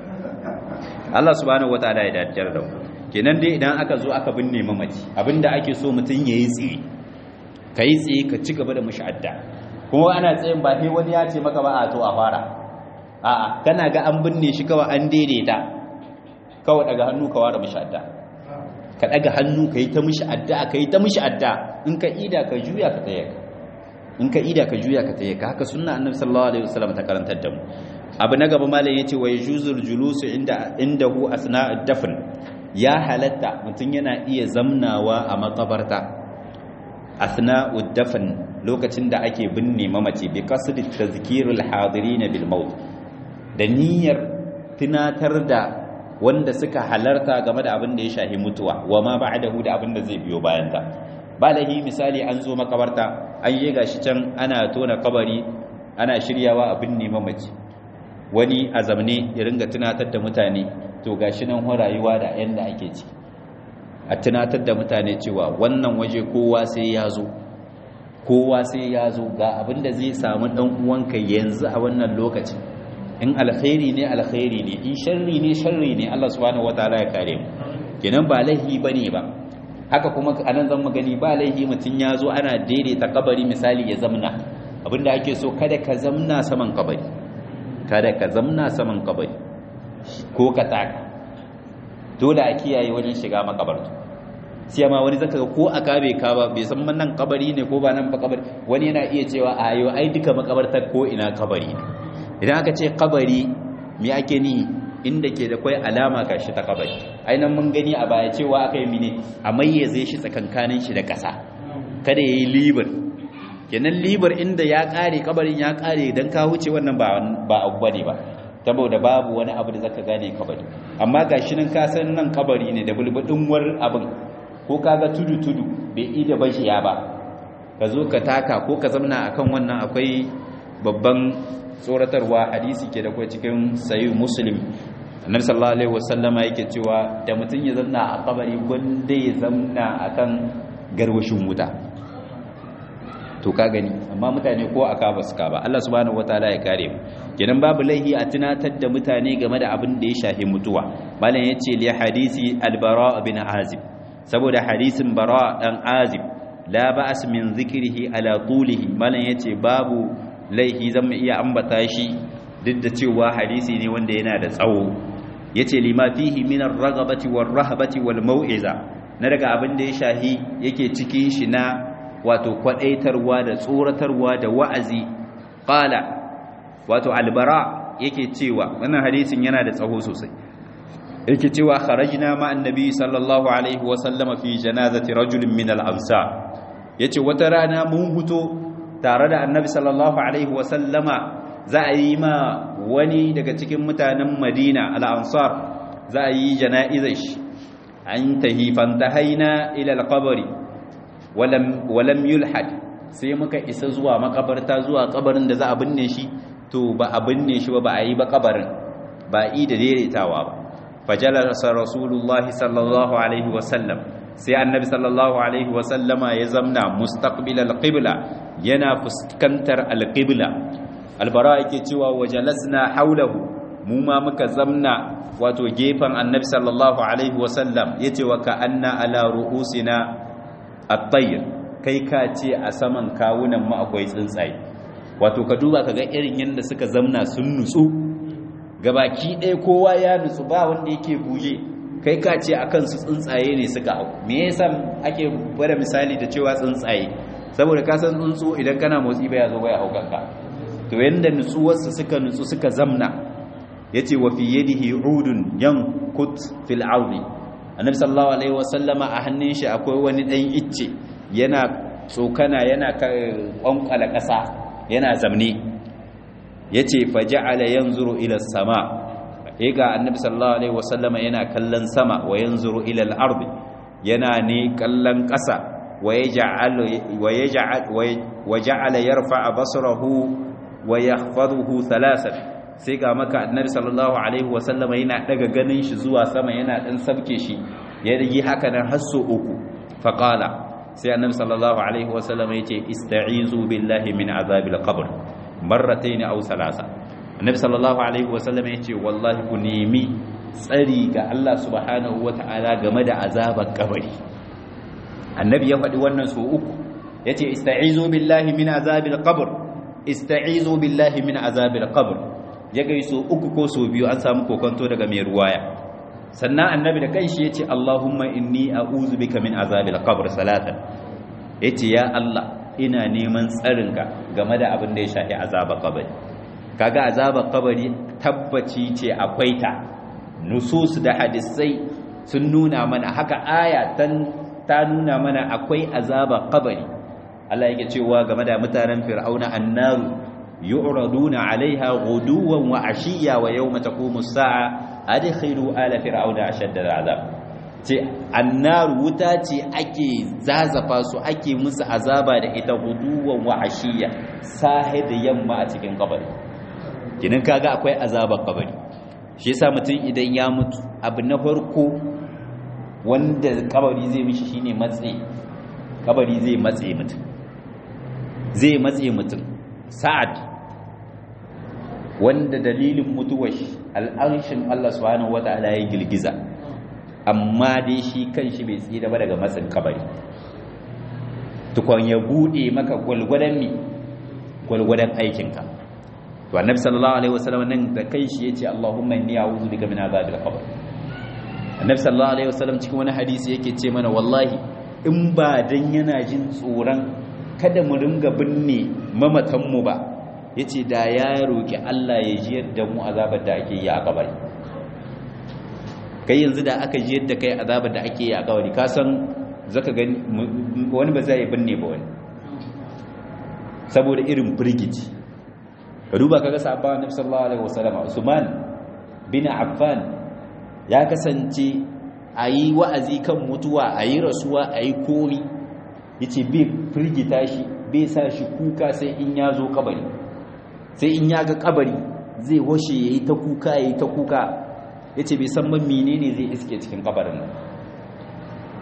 Allah subhanahu wataala ya daddar da kenan dai idan aka zo aka binne mamaci abinda ake so mutun yayi tsiri kai tsaye ka ci gaba da mushadda kuma ana tsayin ba sai wani ya ce maka ba a to a fara a'a kana ga an binne shi kawai an daidaita kawai daga hannu ka ware mushadda ka daga hannu ka yi ta mishi addu'a ka yi ta mishi addu'a in ka ida ka juya ka tsaye in ka ida ka juya ka tsaye ka haka sunna annabi sallallahu alaihi wasallam ta karantar da mu abu na gaba malam yace wa yujuzul julusu inda indahu asna'ud dafn ya halatta mutum yana iya zamnawa a makabarta asna'ud dafn lokacin da ake binne mamaci bi qasdi tazkirul hadirin bil maut da niyyar tunatar da wanda suka halarta game da abin da ya shahi mutuwa wa ma ba'dahu da abin da zai biyo bayan ta balahi misali an zo makabarta an yi gashi can ana tona kabari ana shiryawa abin ne mamaci wani a zamne ya ringa tunatar da mutane to gashi nan rayuwa da yanda ake ci a tunatar da mutane cewa wannan waje kowa sai ya zo kowa sai ya zo ga abin da zai samu dan uwanka yanzu a wannan lokacin in alkhairi ne alkhairi ne in sharri ne sharri ne Allah subhanahu wataala ya kare mu kenan ba laihi bane ba haka kuma anan zan magani ba laihi mutun ya zo ana daidaita kabari misali ya zamna abinda ake so kada ka zamna saman kabari kada ka zamna saman kabari ko ka taka dole a kiyaye wajen shiga makabartu sai ma wani zaka ga ko a kabe ka ba bai san nan kabari ne ko ba nan ba kabari wani yana iya cewa a ayo ai duka makabartar ko ina kabari ne idan aka ce kabari me ake ni inda ke da kwai alama gashi ta kabari ainihin mun gani a baya cewa aka yi mine a mayyaze shi tsakankanin shi da ƙasa kada ya yi libar kenan libar inda ya ƙare kabarin ya ƙare don ka wuce wannan ba abu bane ba saboda babu wani abu da zaka gane kabari amma gashi nan ka san nan kabari ne da bulbudin war abin ko kaga tudu tudu bai ida bashiya ba ka zo ka taka ko ka zamna akan wannan akwai babban tsoratarwa hadisi ke da kuwa cikin sayi muslim annabi sallallahu alaihi wasallama yake cewa da mutum ya zanna a kabari gwanda ya zanna akan garwashin wuta to ka gani amma mutane ko aka ba su ka ba Allah subhanahu wataala ya kare mu kenan babu laihi a tunatar da mutane game da abin da ya shafi mutuwa malam yace li hadisi al-bara bin azib saboda hadisin bara dan azib la ba'as min zikrihi ala tulihi malam yace babu laihi zan iya ambata shi duk da cewa hadisi ne wanda yana da tsawo yace lima fihi min ar-raghabati war-rahbati wal-mau'iza na daga abin da ya shahi yake cikin shi na wato kwadaitarwa da tsoratarwa da wa'azi qala wato albara yake cewa wannan hadisin yana da tsaho sosai yake cewa kharajna ma annabi sallallahu alaihi wa sallama fi janazati rajulin min al-ansar yace wata rana mun huto tare da annabi sallallahu alaihi wa sallama za a yi ma wani daga cikin mutanen Madina al-ansar za a yi jana'izar shi an tahi fantahaina ila al-qabri walam walam yulhad sai muka isa zuwa makabarta zuwa kabarin da za a binne shi to ba a binne shi ba ba a yi ba kabarin ba yi da daidaitawa ba fajalasa rasulullahi sallallahu alaihi wasallam sai annabi sallallahu alaihi wasallama ya zamna mustaqbil alqibla yana fuskantar alqibla albara yake cewa wajalasna haulahu mu ma muka zamna wato gefen annabi sallallahu alaihi wasallam yace wa ka anna ala ru'usina at-tayr kai ka ce a saman kawunan mu akwai tsuntsaye wato ka duba kaga irin yanda suka zamna sun nutsu gabaki ɗaya kowa ya nutsu ba wanda yake buje kai ka ce akan su tsuntsaye ne suka hau me yasa ake bada misali da cewa tsuntsaye saboda ka san tsuntsu idan kana motsi ba ya zo ya hau kanka to yanda nutsuwarsu suka nutsu suka zamna yace wa fi yadihi udun yankut fil ardi annabi sallallahu alaihi wasallama a hannun shi akwai wani dan icce yana tsokana yana kwankwala ƙasa yana zamne yace faja'ala yanzuru ila sama ga annabi sallallahu alaihi wasallama yana kallon sama wa yanzuru ila al-ardi yana ne kallon ƙasa wa yaj'al wa yaj'al wa ja'ala yarfa'a basarahu wa yahfazuhu thalathan sai ga maka annabi sallallahu alaihi wasallama yana daga ganin shi zuwa sama yana dan sabke shi ya yi haka nan har so uku faqala sai annabi sallallahu alaihi wasallama yace ista'izu billahi min azabil qabr marratayn aw salasa annabi sallallahu alaihi wasallama yace wallahi ku nemi tsari ga Allah subhanahu wataala game da azabar kabari annabi ya faɗi wannan so uku yace ista'izu billahi min azabil qabr ista'izu billahi min azabil qabr ya gaiso uku ko so biyu an samu kokonto daga mai ruwaya sannan annabi da kanshi yace Allahumma inni a'udhu bika min azabil qabr salatan yace ya Allah ina neman tsarinka game da abin da ya shafi azabar kabari kaga azabar kabari tabbaci ce akwai ta nusus da hadisai sun nuna mana haka aya ta nuna mana akwai azabar kabari Allah yake cewa game da mutanen fir'auna annaru yu'raduna 'alayha ghuduwan wa 'ashiyya wa yawma taqumu as-sa'a adkhilu ala fir'auna ashadda al'azab ce annaru wuta ce ake zazafa su ake musu azaba da ita ghuduwan wa 'ashiyya sahe da yamma a cikin kabari kinin kaga akwai azabar kabari shi yasa mutum idan ya mutu abu na farko wanda kabari zai mishi shine matse kabari zai matse mutum zai matse mutum sa'ad wanda dalilin mutuwar al'arshin Allah subhanahu wata'ala ya girgiza amma dai shi kanshi bai tsira ba daga matsin kabari tukon ya bude maka gwalgwadon mi gwalgwadon aikinka to annabi sallallahu alaihi wasallam nan da kai shi yace Allahumma inni a'udhu bika min azabil qabr annabi sallallahu alaihi wasallam cikin wani hadisi yake ce mana wallahi in ba dan yana jin tsoron kada mu ringa binne mamatan mu ba yace da ya roki Allah ya ji yadda mu azabar da ake yi a kabari kai yanzu da aka ji yadda kai azabar da ake yi a kabari ka san zaka gani wani ba zai binne ba wani saboda irin firgici ka duba kaga sahabban Annabi sallallahu alaihi wasallam Usman bin Affan ya kasance ayi wa'azi kan mutuwa ayi rasuwa ayi komi yace bai firgita shi bai sa shi kuka sai in ya zo kabari sai in ya ga kabari zai washe yayi ta kuka yayi ta kuka yace bai san ban menene zai iske cikin kabarin nan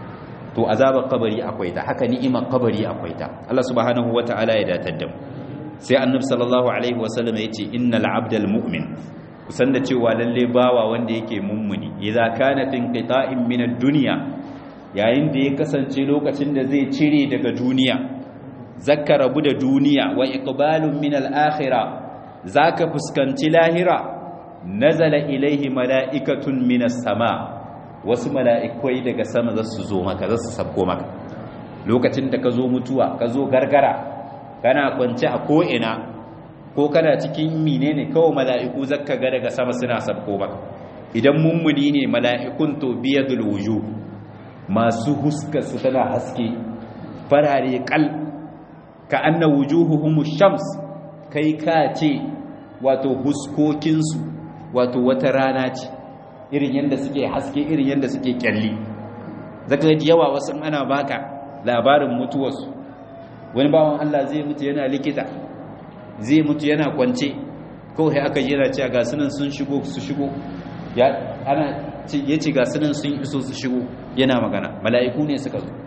to azabar kabari akwai ta haka ni'imar kabari akwai ta Allah subhanahu wata'ala ya datar da mu sai annabi sallallahu alaihi wasallam ya ce innal abdal mu'min kusan da cewa lalle bawa wanda yake mummuni idza kana fi inqita'in min ad-dunya yayin da ya kasance lokacin da zai cire daga duniya zakka rabu da duniya wa iqbalun min al-akhirah zaka fuskanci lahira nazala ilaihi mala'ikatun min as-sama wasu mala'ikai daga sama za su zo maka za su sabko maka lokacin da ka zo mutuwa ka zo gargara kana kwance a ko'ina ko kana cikin menene kawai mala'iku zakka ga daga sama suna sabko maka idan mummuni ne mala'ikun to biyadul wujuh masu huskar su tana haske farare kal ka anna wujuhuhum shams kai ka ce wato huskokinsu wato wata rana ce irin yadda suke haske irin yadda suke kyalli zaka ga yawa wasu ana baka labarin mutuwarsu wani bawan Allah zai mutu yana likita zai mutu yana kwance kawai aka jira cewa ga sunan sun shigo su shigo ya ana ya ce ga sunan sun iso su shigo yana magana mala'iku ne suka zo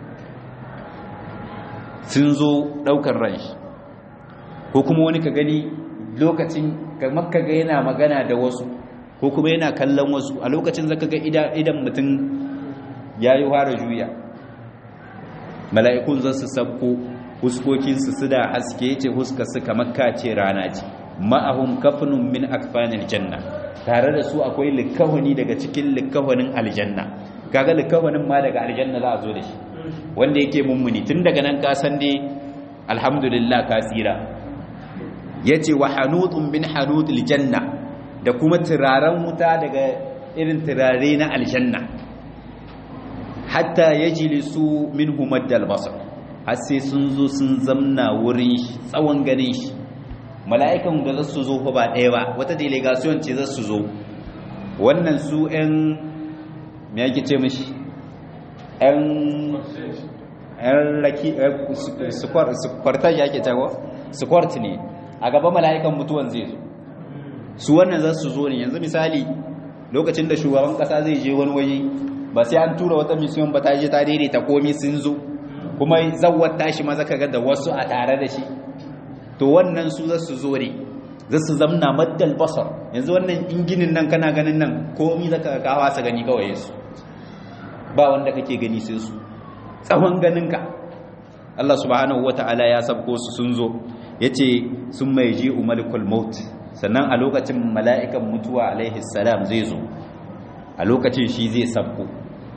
sun zo daukar ran shi ko kuma wani ka gani lokacin kamar ka ga yana magana da wasu ko kuma yana kallon wasu a lokacin zaka ga idan mutum ya yi fara juya mala'ikun za su sabko huskokinsu su da haske ce huska su kamar kace rana ce ma'ahum kafinun min akfanil janna tare da su akwai likahuni daga cikin likahunin aljanna kaga likahunin ma daga aljanna za a zo da shi wanda yake mummuni tun daga nan ka san dai alhamdulillah ka tsira yace wa hanutun min hanutil janna da kuma turaren wuta daga irin turare na aljanna hatta yajlisu minhu maddal basar har sai sun zo sun zamna wurin shi tsawon ganin shi mala'ikan da za su zo fa ba ɗaya ba wata delegation ce za su zo wannan su 'yan me yake ce mishi 'yan 'yan laki sukwartar ya ke tago sukwart ne a gaba mala'ikan mutuwan zai zo su wannan za su zo ne yanzu misali lokacin da shugaban kasa zai je wani waje ba sai an tura wata misiyon ba ta je ta daidaita komi sun zo kuma zawar tashi maza ka ga da wasu a tare da shi to wannan su za su zo ne za su zamna maddal basar yanzu wannan inginin nan kana ganin nan komi zaka ka kawa sa gani kawai su ba wanda kake gani sai su tsawon ganinka Allah subhanahu wata'ala ya sabko su sun zo yace sun mai ji umalikul maut sannan a lokacin mala'ikan mutuwa alaihi salam zai zo a lokacin shi zai sabko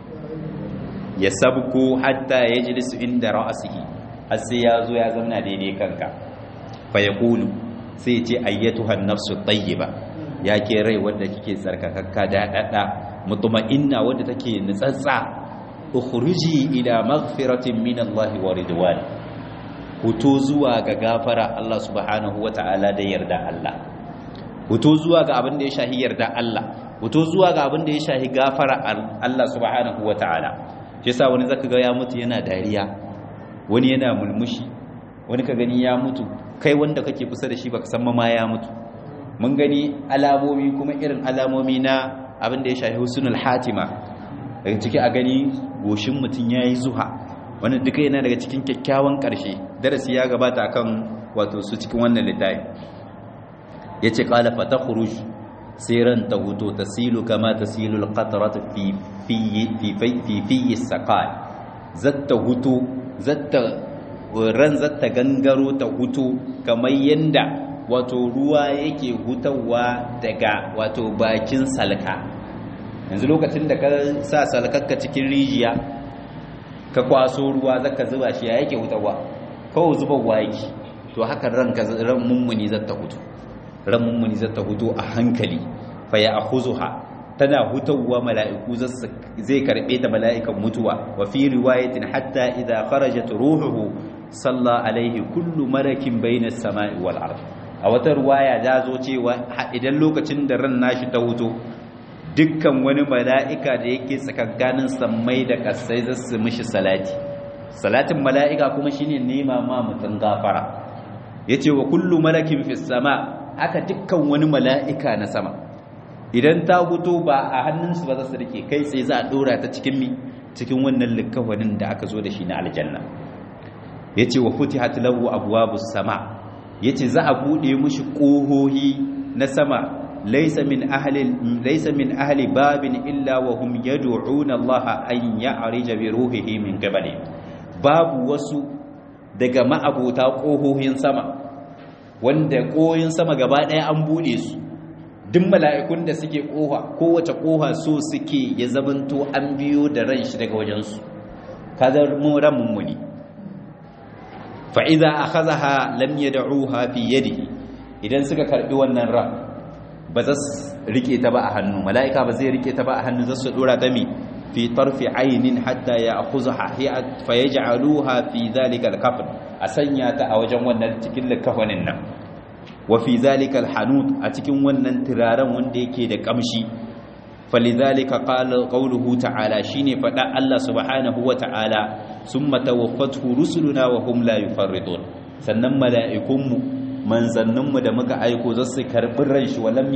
ya sabko hatta ya jilisu inda ra'asihi har sai ya zo ya zauna daidai kanka fa ya kulu sai ce ayyatuhan nafsu tayyiba ya ke rai wanda kike tsarkakakka daɗaɗa mutuma'inna wanda take nutsatsa ukhruji ila maghfiratin min Allah wa ridwan huto zuwa ga gafara Allah subhanahu wata'ala da yarda Allah huto zuwa ga abin da ya shahi yarda Allah huto zuwa ga abin da ya shahi gafara Allah subhanahu wata'ala shi yasa wani zaka ga ya mutu yana dariya wani yana mulmushi wani ka gani ya mutu kai wanda kake kusa da shi baka san ma ya mutu mun gani alamomi kuma irin alamomi na abin da ya shafi husnul hatima daga ciki a gani goshin mutum yayi zuha wannan duka yana daga cikin kyakkyawan karshe darasi ya gabata akan wato su cikin wannan littafi yace qala fatakhruj siran tahuto tasilu kama tasilu alqatrat fi fi fi fi fi saqal zatta hutu zatta ran zatta gangaro ta hutu kamar yanda wato ruwa yake hutawa daga wato bakin salka yanzu lokacin da ka sa salkarka cikin rijiya ka kwaso ruwa zaka zuba shi ya yake hutawa kawai zuba waki to haka ranka ran mummuni zata hutu ran mummuni zata hutu a hankali fa ya akhuzuha tana hutawa mala'iku zai karbe ta mala'ikan mutuwa wa fi riwayatin hatta idza kharajat ruhuhu salla alaihi kullu malakin bainas sama'i wal ard a wata ruwaya da zo cewa idan lokacin da ran nashi ta huto dukkan wani mala'ika da yake tsakankanin sammai da kasai za su mishi salati salatin mala'ika kuma shine nema ma mutum gafara yace wa kullu malakin fis sama haka dukkan wani mala'ika na sama idan ta huto ba a hannunsu ba za su rike kai sai za a dora ta cikin mi cikin wannan likafanin da aka zo da shi na aljanna yace wa futihat lahu abwabus sama yace za a bude mushi kohohi na sama laysa min ahli laysa min ahli babin illa wa hum yad'una Allah an ya'rija bi ruhihi min qabli babu wasu daga ma'abota kohohin sama wanda kohohin sama gaba daya an bude su duk mala'ikun da suke koha kowace koha so suke ya zamanto an biyo da ran shi daga wajensu kadar mu ran mummuni fa idza akhadha lam yad'uha fi yadihi idan suka karbi wannan ran ba za su rike ta ba a hannu mala'ika ba zai rike ta ba a hannu za su dora ta mi fi tarfi aynin hatta ya'khudha fa yaj'aluha fi dhalika al-kafn a sanya ta a wajen wannan cikin likafanin nan wa fi dhalika al-hanut a cikin wannan turaren wanda yake da kamshi falidhalika qala qawluhu ta'ala shine fada Allah subhanahu wa ta'ala summa tawaffathu rusuluna wa hum la yufarridun sannan mala'ikunmu manzanninmu da muka aiko za su karbi ran shi walam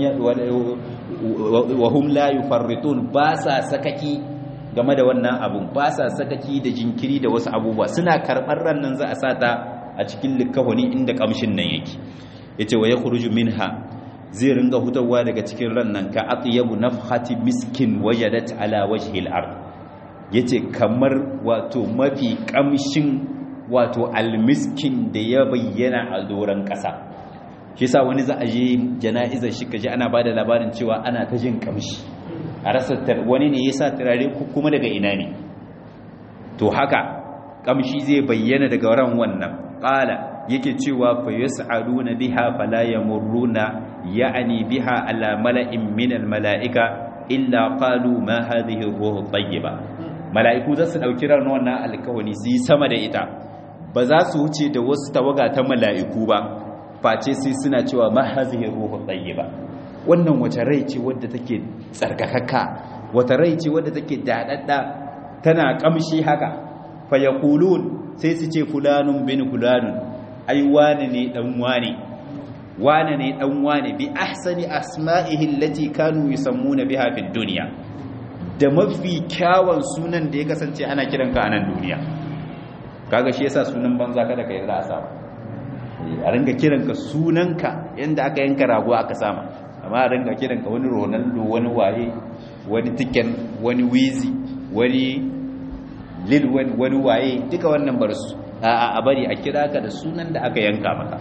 wa hum la yufarridun ba sa sakaki game da wannan abun ba sa sakaki da jinkiri da wasu abubuwa suna karɓar ran nan za a sata a cikin likahoni inda kamshin nan yake yace wa yakhruju minha zai ringa hutawa daga cikin ran nan ka atyabu nafhati miskin wajadat ala wajhi al-ard yace kamar wato mafi kamshin wato almiskin da ya bayyana a doran kasa shi yasa wani za a je jana'izar shi kaje ana bada labarin cewa ana ta jin kamshi a rasa wani ne yasa turare kuma daga ina ne to haka kamshi zai bayyana daga ran wannan qala yake cewa fa yas'aluna biha fala yamurruna ya'ni biha ala mala'in min al mala'ika illa qalu ma hadhihi ruhu tayyiba mala'iku za su dauki ran wannan alkawani su yi sama da ita ba za su wuce da wasu tawaga ta mala'iku ba face sai suna cewa ma hadhihi ruhu tayyiba wannan wace rai ce wadda take tsarkakakka wata rai ce wadda take dadadda tana kamshi haka fa yaqulun sai su ce fulanun bin fulanun ai wane ne dan wane wane ne dan wane bi ahsani asma'ihi allati kanu yusammuna biha fid dunya da mafi kyawun sunan da ya kasance ana kiranka a nan duniya kaga shi yasa sunan banza kada ka yarda a sama a ringa kiranka sunanka yanda aka yanka rago aka sama amma a ringa kiranka wani ronaldo wani waye wani tiken wani wizi wani lil wani waye duka wannan bar su a bari a kira ka da sunan da aka yanka maka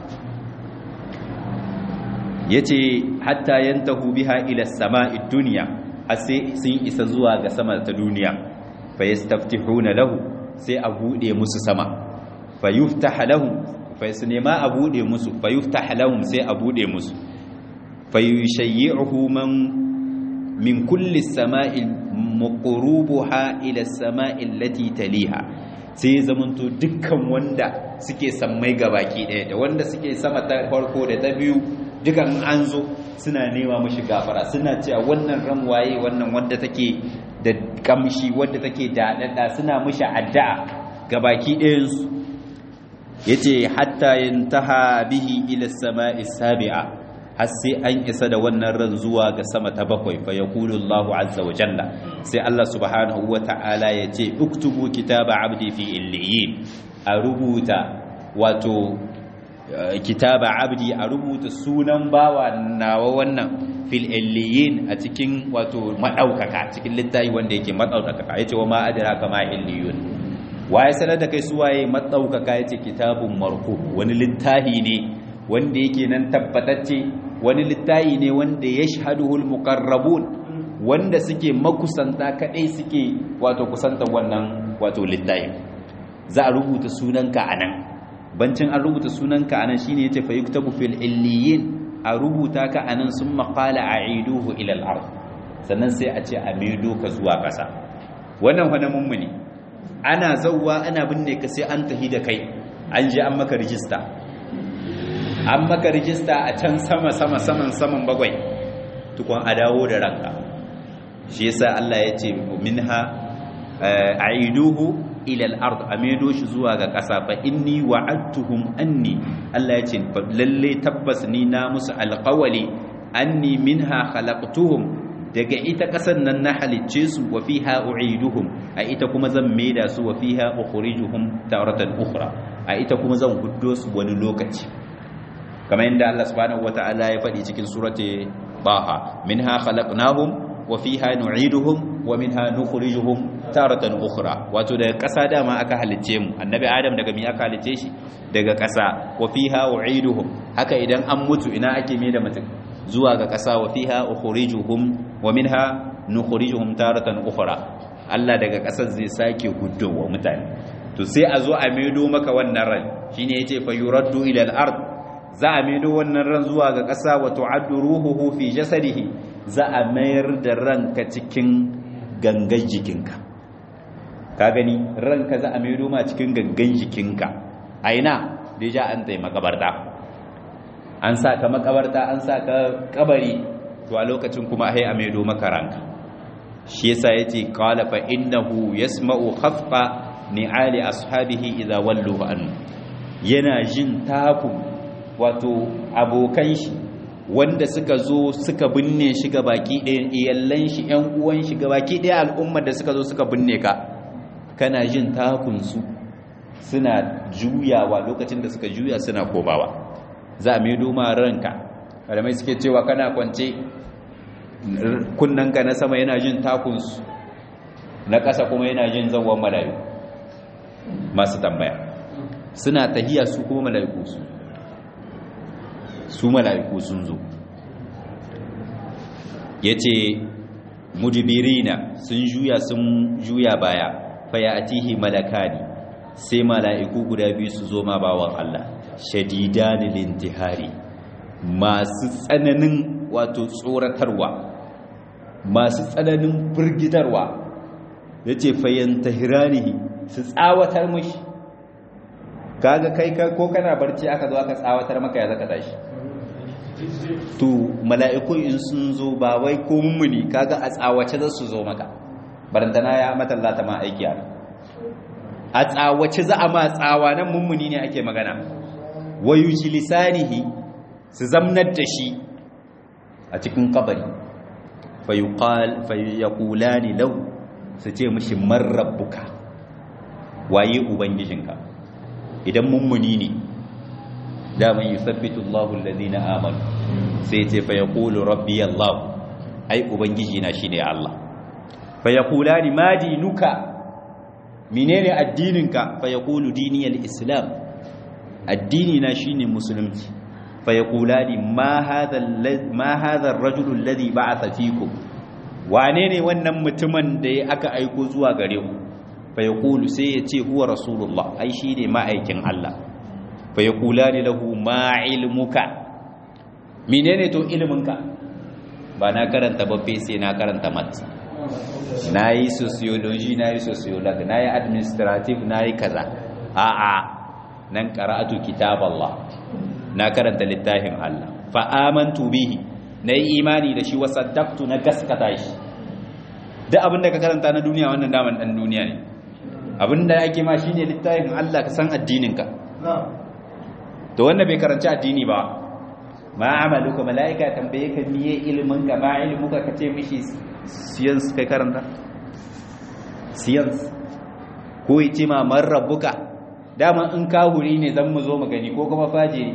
yace hatta yantahu biha ila samai dunya sai sun isa zuwa ga sama ta duniya fa yastaftihuna lahu sai a bude musu sama fa yuftah lahum fa su nema a bude musu fa yuftah lahum sai a bude musu fa yushayyi'uhu man min kulli samai muqrubuha ila samai allati taliha sai zamanto dukkan wanda suke sammai gabaki ɗaya da wanda suke sama ta farko da ta biyu dukan an zo suna nema mashi gafara suna cewa wannan ran waye wannan wanda take da kamshi wanda take daɗaɗa suna mashi addu'a gabaki ɗayansu yace hatta yantaha bihi ila samai sabi'a har sai an isa da wannan ran zuwa ga sama ta bakwai fa yaqulu Allahu azza wa jalla sai Allah subhanahu wa ta'ala yace uktubu kitaba abdi fi illiyin a rubuta wato kitaba abdi a rubuta sunan bawa nawa wannan fil illiyin a cikin wato madaukaka cikin littafi wanda yake madaukaka yace wa ma adraka ma illiyun waye sanar da kai suwaye madaukaka yace kitabun marqu wani littafi ne wanda yake nan tabbatacce wani littafi ne wanda yashhaduhul muqarrabun wanda suke makusanta kadai suke wato kusanta wannan wato littafi za a rubuta sunanka anan bancin an rubuta sunanka anan shine yace fa yuktabu fil illiyin a rubuta ka anan summa qala a'iduhu ila al-ard sannan sai a ce a maido ka zuwa ƙasa wannan wani mummuni ana zawwa ana binne ka sai an tahi da kai an je an maka rijista an maka rijista a can sama sama saman saman bagwai tukun a dawo da ranka shi yasa Allah ya ce minha a'iduhu ila al-ard amedo shi zuwa ga ƙasa fa inni wa'adtuhum anni Allah ya ce lalle tabbas ni na musu alqawli anni minha khalaqtuhum daga ita kasan nan na halicce su wa fiha u'iduhum a ita kuma zan maida su wa fiha ukhrijuhum taratan ukhra a ita kuma zan huddo su wani lokaci kamar yadda Allah subhanahu wata'ala ya faɗi cikin surati baha minha khalaqnahum wa fiha nu'iduhum wa minha nukhrijuhum taratan ukhra wato daga ƙasa dama aka halicce mu annabi adam daga mi aka halicce shi daga ƙasa wa fiha u'iduhum haka idan an mutu ina ake mai da mutum zuwa ga ƙasa wa fiha ukhrijuhum wa minha nukhrijuhum taratan ukhra Allah daga ƙasar zai sake wa mutane to sai a zo a maido maka wannan ran shine yace fa yuraddu ila al-ard za a maido wannan ran zuwa ga ƙasa wa tu'addu ruhuhu fi jasadihi za a mayar da ranka cikin gangan jikinka ka gani ranka za a maido ma cikin gangan jikinka a ina da ja an tsaye makabarta an sa ka makabarta an sa ka kabari to a lokacin kuma ai a maido maka ranka shi yasa yace qala fa innahu yasma'u khafqa ni'ali ashabihi idza wallu an yana jin takun wato abokan shi wanda suka zo suka binne shi ga baki ɗaya iyallan shi ƴan uwan shi ga baki ɗaya al'ummar da suka zo suka binne ka kana jin takunsu suna juyawa lokacin da suka juya suna komawa za a maido ma ranka malamai suke cewa kana kwance kunnanka na sama yana jin takunsu na ƙasa kuma yana jin zawon malayu masu tambaya suna tahiya su kuma mala'iku su su mala'iku sun zo ya ce mujibirina sun juya sun juya baya faya atihi malakani sai mala'iku guda biyu su zo ma bawan Allah shadidani lintihari masu tsananin wato tsoratarwa masu tsananin firgitarwa ya ce fayyantahiranihi su tsawatar mashi kaga kai ko kana barci aka zo aka tsawatar maka ya zaka tashi to mala'iku in sun zo ba wai ko mummuni kaga a tsawace za su zo maka barantana ya matallata ma aiki a a tsawace za a ma tsawa nan mummuni ne ake magana wayu lisanihi su zamnar da shi a cikin kabari fayyakulani lau su ce mashi marrabbuka waye ubangijinka idan mummuni ne daman yi sabbitu Allahu alladhina amanu sai ce fayyakulu rabbi Allah ai ubangijina shine Allah fayakulani ma dinuka menene addininka fayakulu diniyal islam addini na shine musulunci fayakulani ma hadha ma hadha ar-rajulu alladhi ba'atha fikum wane ne wannan mutumin da aka aiko zuwa gare ku fayakulu sai ya ce huwa rasulullah ai shine ma'aikin Allah fayakulani lahu ma ilmuka menene to ilminka ba na karanta babbe sai na karanta mat na yi sociology na yi sociology na yi administrative na yi kaza a'a nan qara'atu kitab Allah na karanta littafin Allah fa amantu bihi na yi imani da shi wa saddaqtu na gaskata shi duk abin da ka karanta na duniya wannan daman dan duniya ne abin da yake ma shine littafin Allah ka san addinin ka to wannan bai karanci addini ba ma amaluka malaika tambaye ka miye ilimin ka ma ilimuka ka ce mishi science kai karanta science ko yace ma man rabbuka dama in kahuri ne zan mu zo mu gani ko kuma fajiri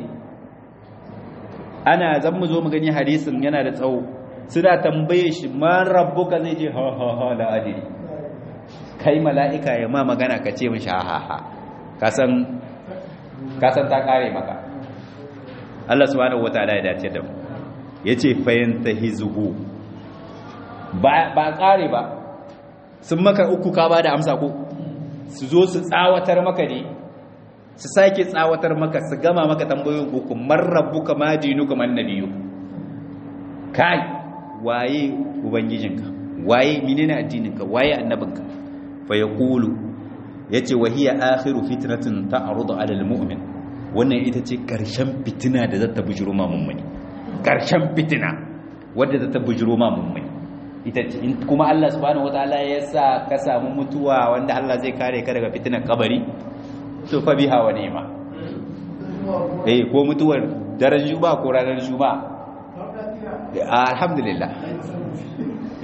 ana zan mu zo mu gani hadisin yana da tsawo suna tambaye shi man rabbuka zai ce ha ha ha la adiri kai mala'ika ya ma magana ka ce mishi ha ha ha ka san ka san ta kare maka Allah subhanahu wataala ya dace da mu yace fayantahizuhu ba ba kare ba sun maka uku ka ba da amsa ko su zo su tsawatar maka ne su sake tsawatar maka su gama maka tambayoyin uku marrabuka ma dinuka man nabiyu kai waye ubangijinka waye menene addininka waye annabinka fa yaqulu yace wa hiya akhiru fitnatin ta'rudu 'ala al-mu'min wannan ita ce karshen fitina da zata bujuro ma mummuni karshen fitina wadda zata bujuro ma mummuni ita ce kuma Allah subhanahu wataala ya sa ka samu mutuwa wanda Allah zai kare ka daga fitinar kabari to fa biha wa ni'ma eh ko mutuwar daren juba ko ranar juba alhamdulillah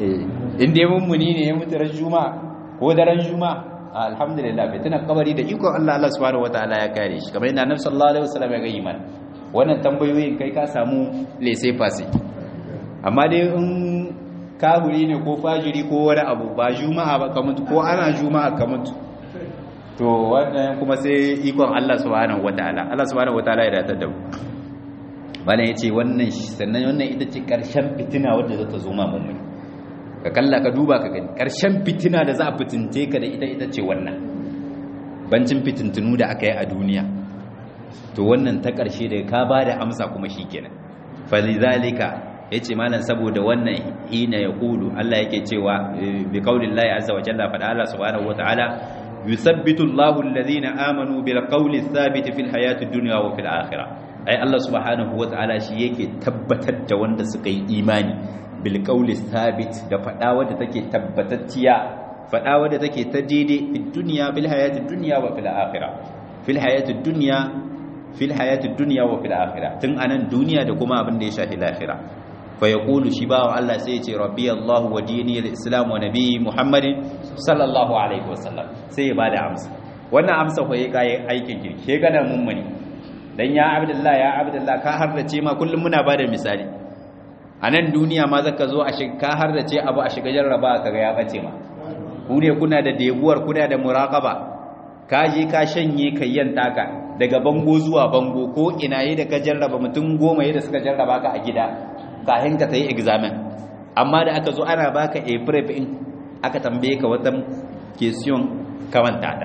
in dai mummuni ne ya mutu ran juma'a ko daren juma'a alhamdulillah fitinar kabari da ikon Allah Allah subhanahu wataala ya kare shi kamar yadda Annabi sallallahu alaihi wasallam ya ga iman wannan tambayoyin kai ka samu lese fasi amma dai in kaburi ne ko fajiri ko wani abu ba juma'a ba ka mutu ko ana juma'a ka mutu to wannan kuma sai ikon Allah subhanahu wataala Allah subhanahu wataala ya datar da mu bana yace wannan sannan wannan ita ce karshen fitina wadda za ta zo ma mummuni ka kalla ka duba ka gani karshen fitina da za a fitinte ka da ita ita ce wannan bancin fitintunu da aka yi a duniya to wannan ta karshe da ka ba da amsa kuma shikenan falizalika yace malam saboda wannan hina yaqulu Allah yake cewa bi qaulillahi azza wa jalla fa Allah subhanahu wa ta'ala yuthabbitu Allahu alladhina amanu bil qawli thabit fil hayati dunya wa fil akhirah ai Allah subhanahu wa ta'ala shi yake tabbatar da wanda suka yi imani bil qawli thabit da fada wadda take tabbatacciya fada wadda take ta daidai fid dunya bil hayati dunya wa fil akhirah fil hayati dunya fil hayati dunya wa fil akhirah tun anan duniya da kuma abin da ya shafi lahira fa yaqulu shi bawa Allah sai ya ce rabbi Allah wa dini al-islam wa nabi Muhammad sallallahu alaihi wasallam sai ya bada amsa wannan amsa ko yayi kai aikin kirki ke gana mummuni dan ya abdullah ya abdullah ka harrace ma kullum muna bada misali a nan duniya ma zaka zo a shiga ka harrace abu a shiga jarraba kaga ya bace ma ku ne kuna da debuwar kuna da muraqaba ka je ka shanye kayyan taka daga bango zuwa bango ko ina yi da ka jarraba mutum goma yi da suka jarraba ka a gida kahin ka ta yi examen amma da aka zo ana baka a prep in aka tambaye ka wata question kamanta ta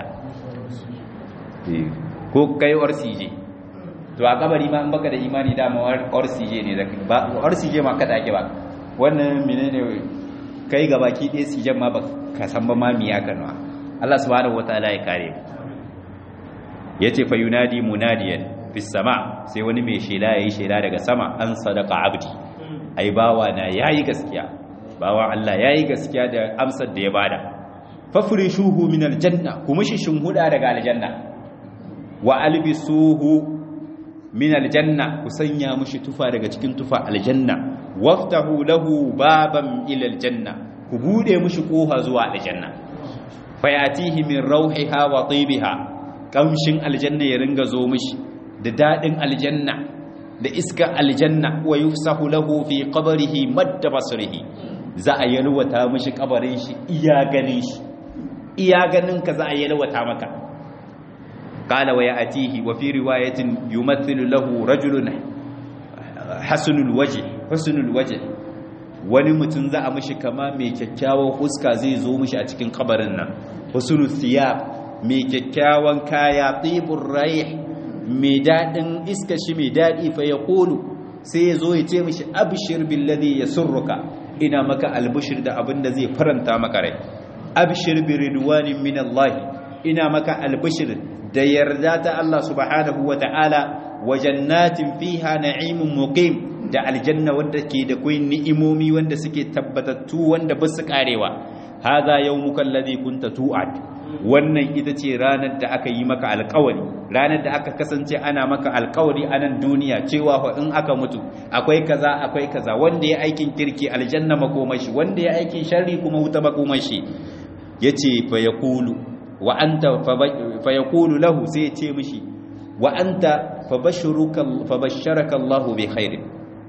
ko kai RCJ to a kabari ma in baka da imani dama RCJ ne ba RCJ ma kada ake ba wannan menene kai ga baki ɗaya CJ ma ba ka san ba ma miya kanwa Allah subhanahu wataala ya kare yace fa yunadi munadiyan fis sama sai wani mai shela yayi shela daga sama an sadaka abdi ai bawa na yayi gaskiya bawa Allah yayi gaskiya da amsar da ya bada fafrishuhu min aljanna kuma shi huda daga aljanna wa albisuhu min aljanna ku sanya mushi tufa daga cikin tufa aljanna waftahu lahu baban ila aljanna ku bude mushi kofa zuwa aljanna fayatihi min rauhiha wa tibiha kamshin aljanna ya ringa zo mishi da dadin aljanna da iska aljanna wa yufsahu lahu fi qabrihi madda basrihi za a yalwata mishi kabarin shi iya ganin shi iya ganin ka za a yalwata maka qala wa ya'tihi wa fi riwayatin yumathilu lahu rajulun hasanul wajh husnul wajh wani mutum za a mishi kama mai kyakkyawan fuska zai zo mishi a cikin kabarin nan husnul thiyab mai kyakkyawan kaya tibur rayh mai daɗin iska shi mai daɗi fa ya ƙolu sai ya zo ya ce mishi abishir billadi ya surruka ina maka albishir da abin da zai faranta maka rai abishir bi ridwanin min Allah ina maka albishir da yarda ta Allah subhanahu wa ta'ala wa jannatin fiha na'imun muqim da aljanna wanda ke da kai ni'imomi wanda suke tabbatattu wanda ba su karewa hadha yawmuka alladhi kunta tu'ad wannan ita ce ranar da aka yi maka alkawari ranar da aka kasance ana maka alkawari a nan duniya cewa fa in aka mutu akwai kaza akwai kaza wanda ya aikin kirki aljanna makomashi wanda ya aikin sharri kuma wuta makomashi yace fa yaqulu wa anta fa yaqulu lahu sai ya ce mishi wa anta fa bashuruka fa basharaka Allahu bi khairin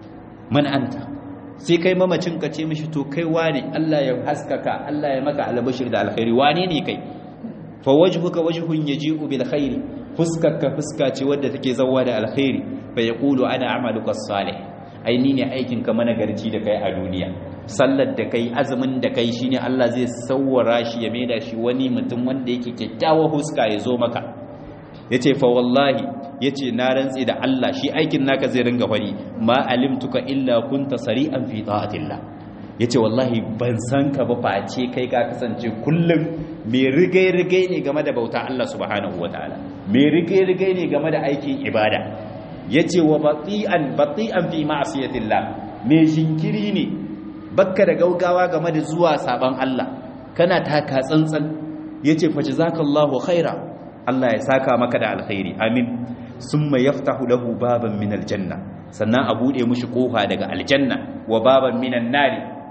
man anta sai kai mamacin ka ce mishi to kai wane Allah ya haskaka Allah ya maka albashir da alkhairi wane ne kai fa wajhuka wajhun yaji'u bil khairi fuskarka fuska ce wadda take zawwa da alkhairi fa yaqulu ana amaluka salih ai ni ne aikin ka managarci da kai a duniya sallar da kai azumin da kai shine Allah zai sawwara shi ya maida shi wani mutum wanda yake kyakkyawa huska ya zo maka yace fa wallahi yace na rantsi da Allah shi aikin naka zai ringa fari ma alimtuka illa kunta sari'an fi ta'atillah yace wallahi ban san ka ba face kai ka kasance kullum mai rigai-rigai ne game da bauta Allah subhanahu wataala mai rigai-rigai ne game da aikin ibada yace wa bati'an bati'an fi ma'siyatillah mai jinkiri ne bakka da gaugawa game da zuwa saban Allah kana taka tsantsan yace fa jazakallahu khaira Allah ya saka maka da alkhairi amin summa yaftahu lahu baban min aljanna sannan a bude mushi kofa daga aljanna wa baban minan nari a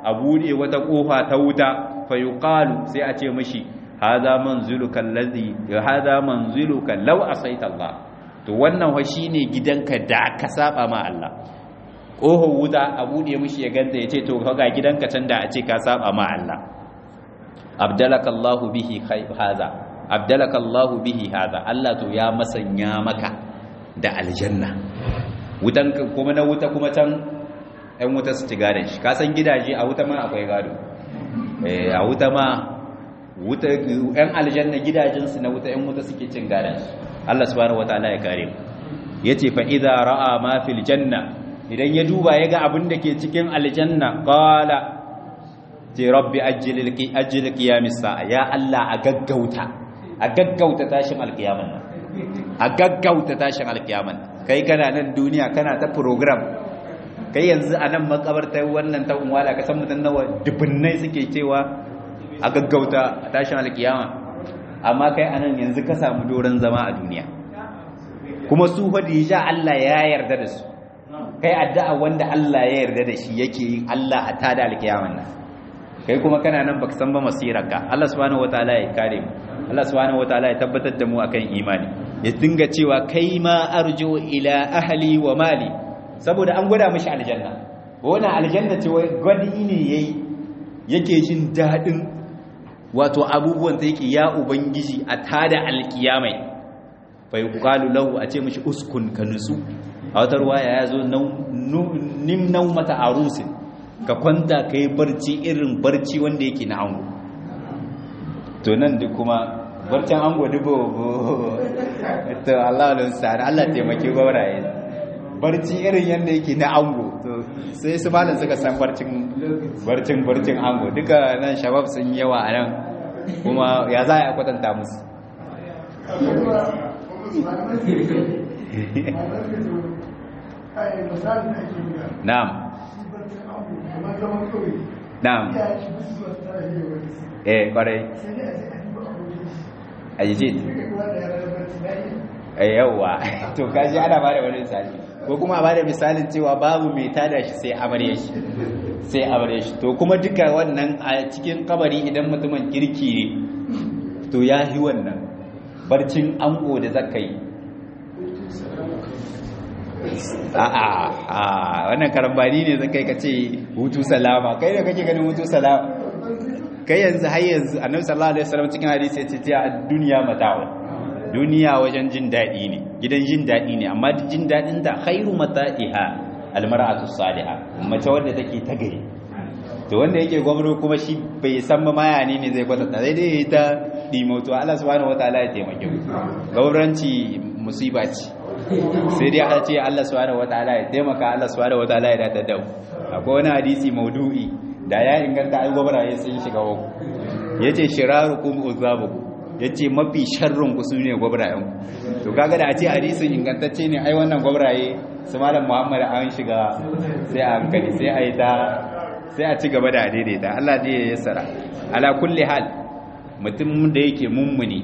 a bude wata kofa ta wuta fa yuqalu sai a ce mishi hadha manziluka allazi hadha manziluka law asaita Allah to wannan wa shine gidanka da ka saba ma Allah kohon wuta a bude mishi ya ganta ya ce to ga gidanka can da a ce ka saba ma Allah abdalaka Allah bihi hadha abdalaka Allah bihi hadha Allah to ya masanya maka da aljanna wutan kuma na wuta kuma can ɗan wuta su ci gadon shi kasan gidaje a wuta ma akwai gado a wuta ma wuta ɗan aljanna gidajensu na wuta ɗan wuta suke cin gadon shi Allah subhanahu wataala ya kare mu yace fa idza ra'a ma fil janna idan ya duba ya ga abin da ke cikin aljanna qala ce rabbi ajjil ajjil qiyamis sa'a ya Allah a gaggauta a gaggauta tashin alqiyaman nan a gaggauta tashin alqiyaman kai kana nan duniya kana ta program kai yanzu a nan makabartar wannan ta umwala ka san mutum nawa dubunnai suke cewa a gaggauta tashin alqiyama amma kai anan yanzu ka samu doron zama a duniya kuma su fa ja Allah ya yarda da su kai addu'a wanda Allah ya yarda da shi yake yin Allah a tada alkiyaman nan kai kuma kana nan baka san ba masirarka Allah subhanahu wataala ya kare mu Allah subhanahu wataala ya tabbatar da mu akan imani ya dinga cewa kai ma arju ila ahli wa mali saboda an gwada mishi aljanna wannan aljanna ce wai gwadi ne yayi yake jin dadin wato abubuwan da yake ya ubangiji a tada alkiyamai fa yuqalu lahu a ce mishi uskun ka nutsu a wata ruwaya ya zo nim naumata arusin ka kwanta ka yi barci irin barci wanda yake na ango to nan duk kuma barcin ango dubo to Allah da sa'ad Allah taimake gwauraye barci irin yadda yake na ango to sai su malam suka san barcin barcin barcin ango duka nan shabab sun yawa a nan kuma ya za a kwatanta musu Na'am. Na'am. Eh, kwarai. Ajijit. Eh, yawa. To, kaji ana ba da wani misali. Ko kuma ba da misalin cewa babu mai tada shi sai amarya shi. Sai amarya shi. To, kuma duka wannan a cikin kabari idan mutumin kirki ne, to ya yi wannan. Barcin ango da zaka yi. a'a wannan karambani ne zan kai ka ce hutu salama kai da kake ganin hutu salama kai yanzu har yanzu annabi sallallahu alaihi wasallam cikin hadisi yace ta duniya mata'u duniya wajen jin dadi ne gidan jin dadi ne amma jin dadin ta khairu mata'iha almar'atu salihah mace wanda take ta gari to wanda yake gwamnati kuma shi bai san ma maya ne ne zai kwatanta sai dai ta dimoto Allah subhanahu wataala ya taimake mu gwamnati musiba ce sai dai a ce Allah subhanahu wataala ya taimaka Allah subhanahu wataala ya datar da mu akwai wani hadisi maudu'i da ya inganta ai gwabaraye sun shiga wako yace shirarukum uzabukum yace mafi sharrun ku sune gwabarayen to kaga da a ce hadisin ingantacce ne ai wannan gwabaraye su malam Muhammad an shiga sai a hankali sai a yi ta sai a ci gaba da daidaita Allah ne ya yassara ala kulli hal mutum da yake mummuni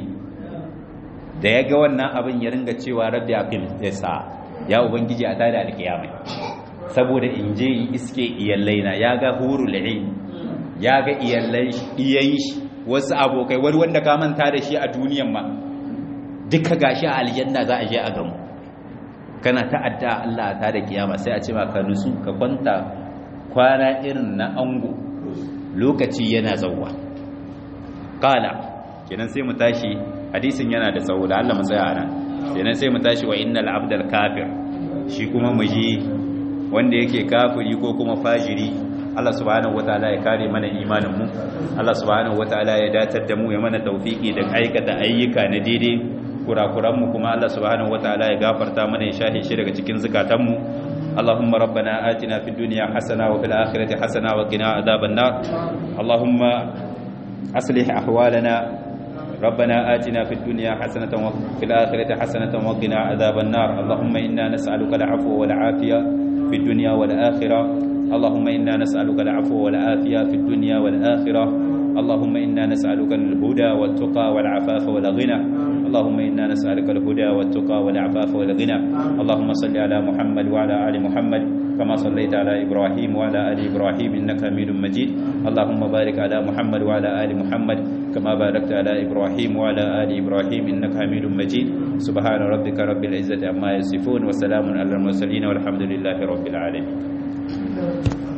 da ya ga wannan abin ya ringa cewa rabbi aqim sa ya ubangiji a tada alkiyama saboda in je in iske iyallai na ya ga hurul ain ya ga iyallai iyayi wasu abokai wani wanda ka manta da shi a duniyan ma duka gashi a aljanna za a je a gamu kana ta'adda Allah ta da kiyama sai a ce ma ka nusu ka kwanta kwana irin na ango lokaci yana zawwa qala kenan sai mu tashi hadisin yana da tsawo da Allah mu tsaya nan kenan sai mu tashi wa innal abdal kafir shi kuma mu ji wanda yake kafiri ko kuma fajiri Allah subhanahu wataala ya kare mana imanin mu Allah subhanahu wataala ya datar da mu ya mana tawfiki da aikata ayyuka na daidai kurakuran mu kuma Allah subhanahu wataala ya gafarta mana ya shahe shi daga cikin zakatan mu اللهم ربنا آتنا في الدنيا حسنة وفي الآخرة حسنة وقنا عذاب النار اللهم أصلح أحوالنا ربنا آتنا في الدنيا حسنة وفي الآخرة حسنة وقنا عذاب النار اللهم إنا نسألك العفو والعافية في الدنيا والآخرة اللهم إنا نسألك العفو والعافية في الدنيا والآخرة اللهم إنا نسألك الهدى والتقى والعفاف والغنى اللهم إنا نسألك الهدى والتقى والعفاف والغنى اللهم صل على محمد وعلى آل محمد كما صليت على إبراهيم وعلى آل إبراهيم إنك حميد مجيد اللهم بارك على محمد وعلى آل محمد كما باركت على إبراهيم وعلى آل إبراهيم إنك حميد مجيد سبحان ربك رب العزة عما يصفون وسلام على المرسلين والحمد لله رب العالمين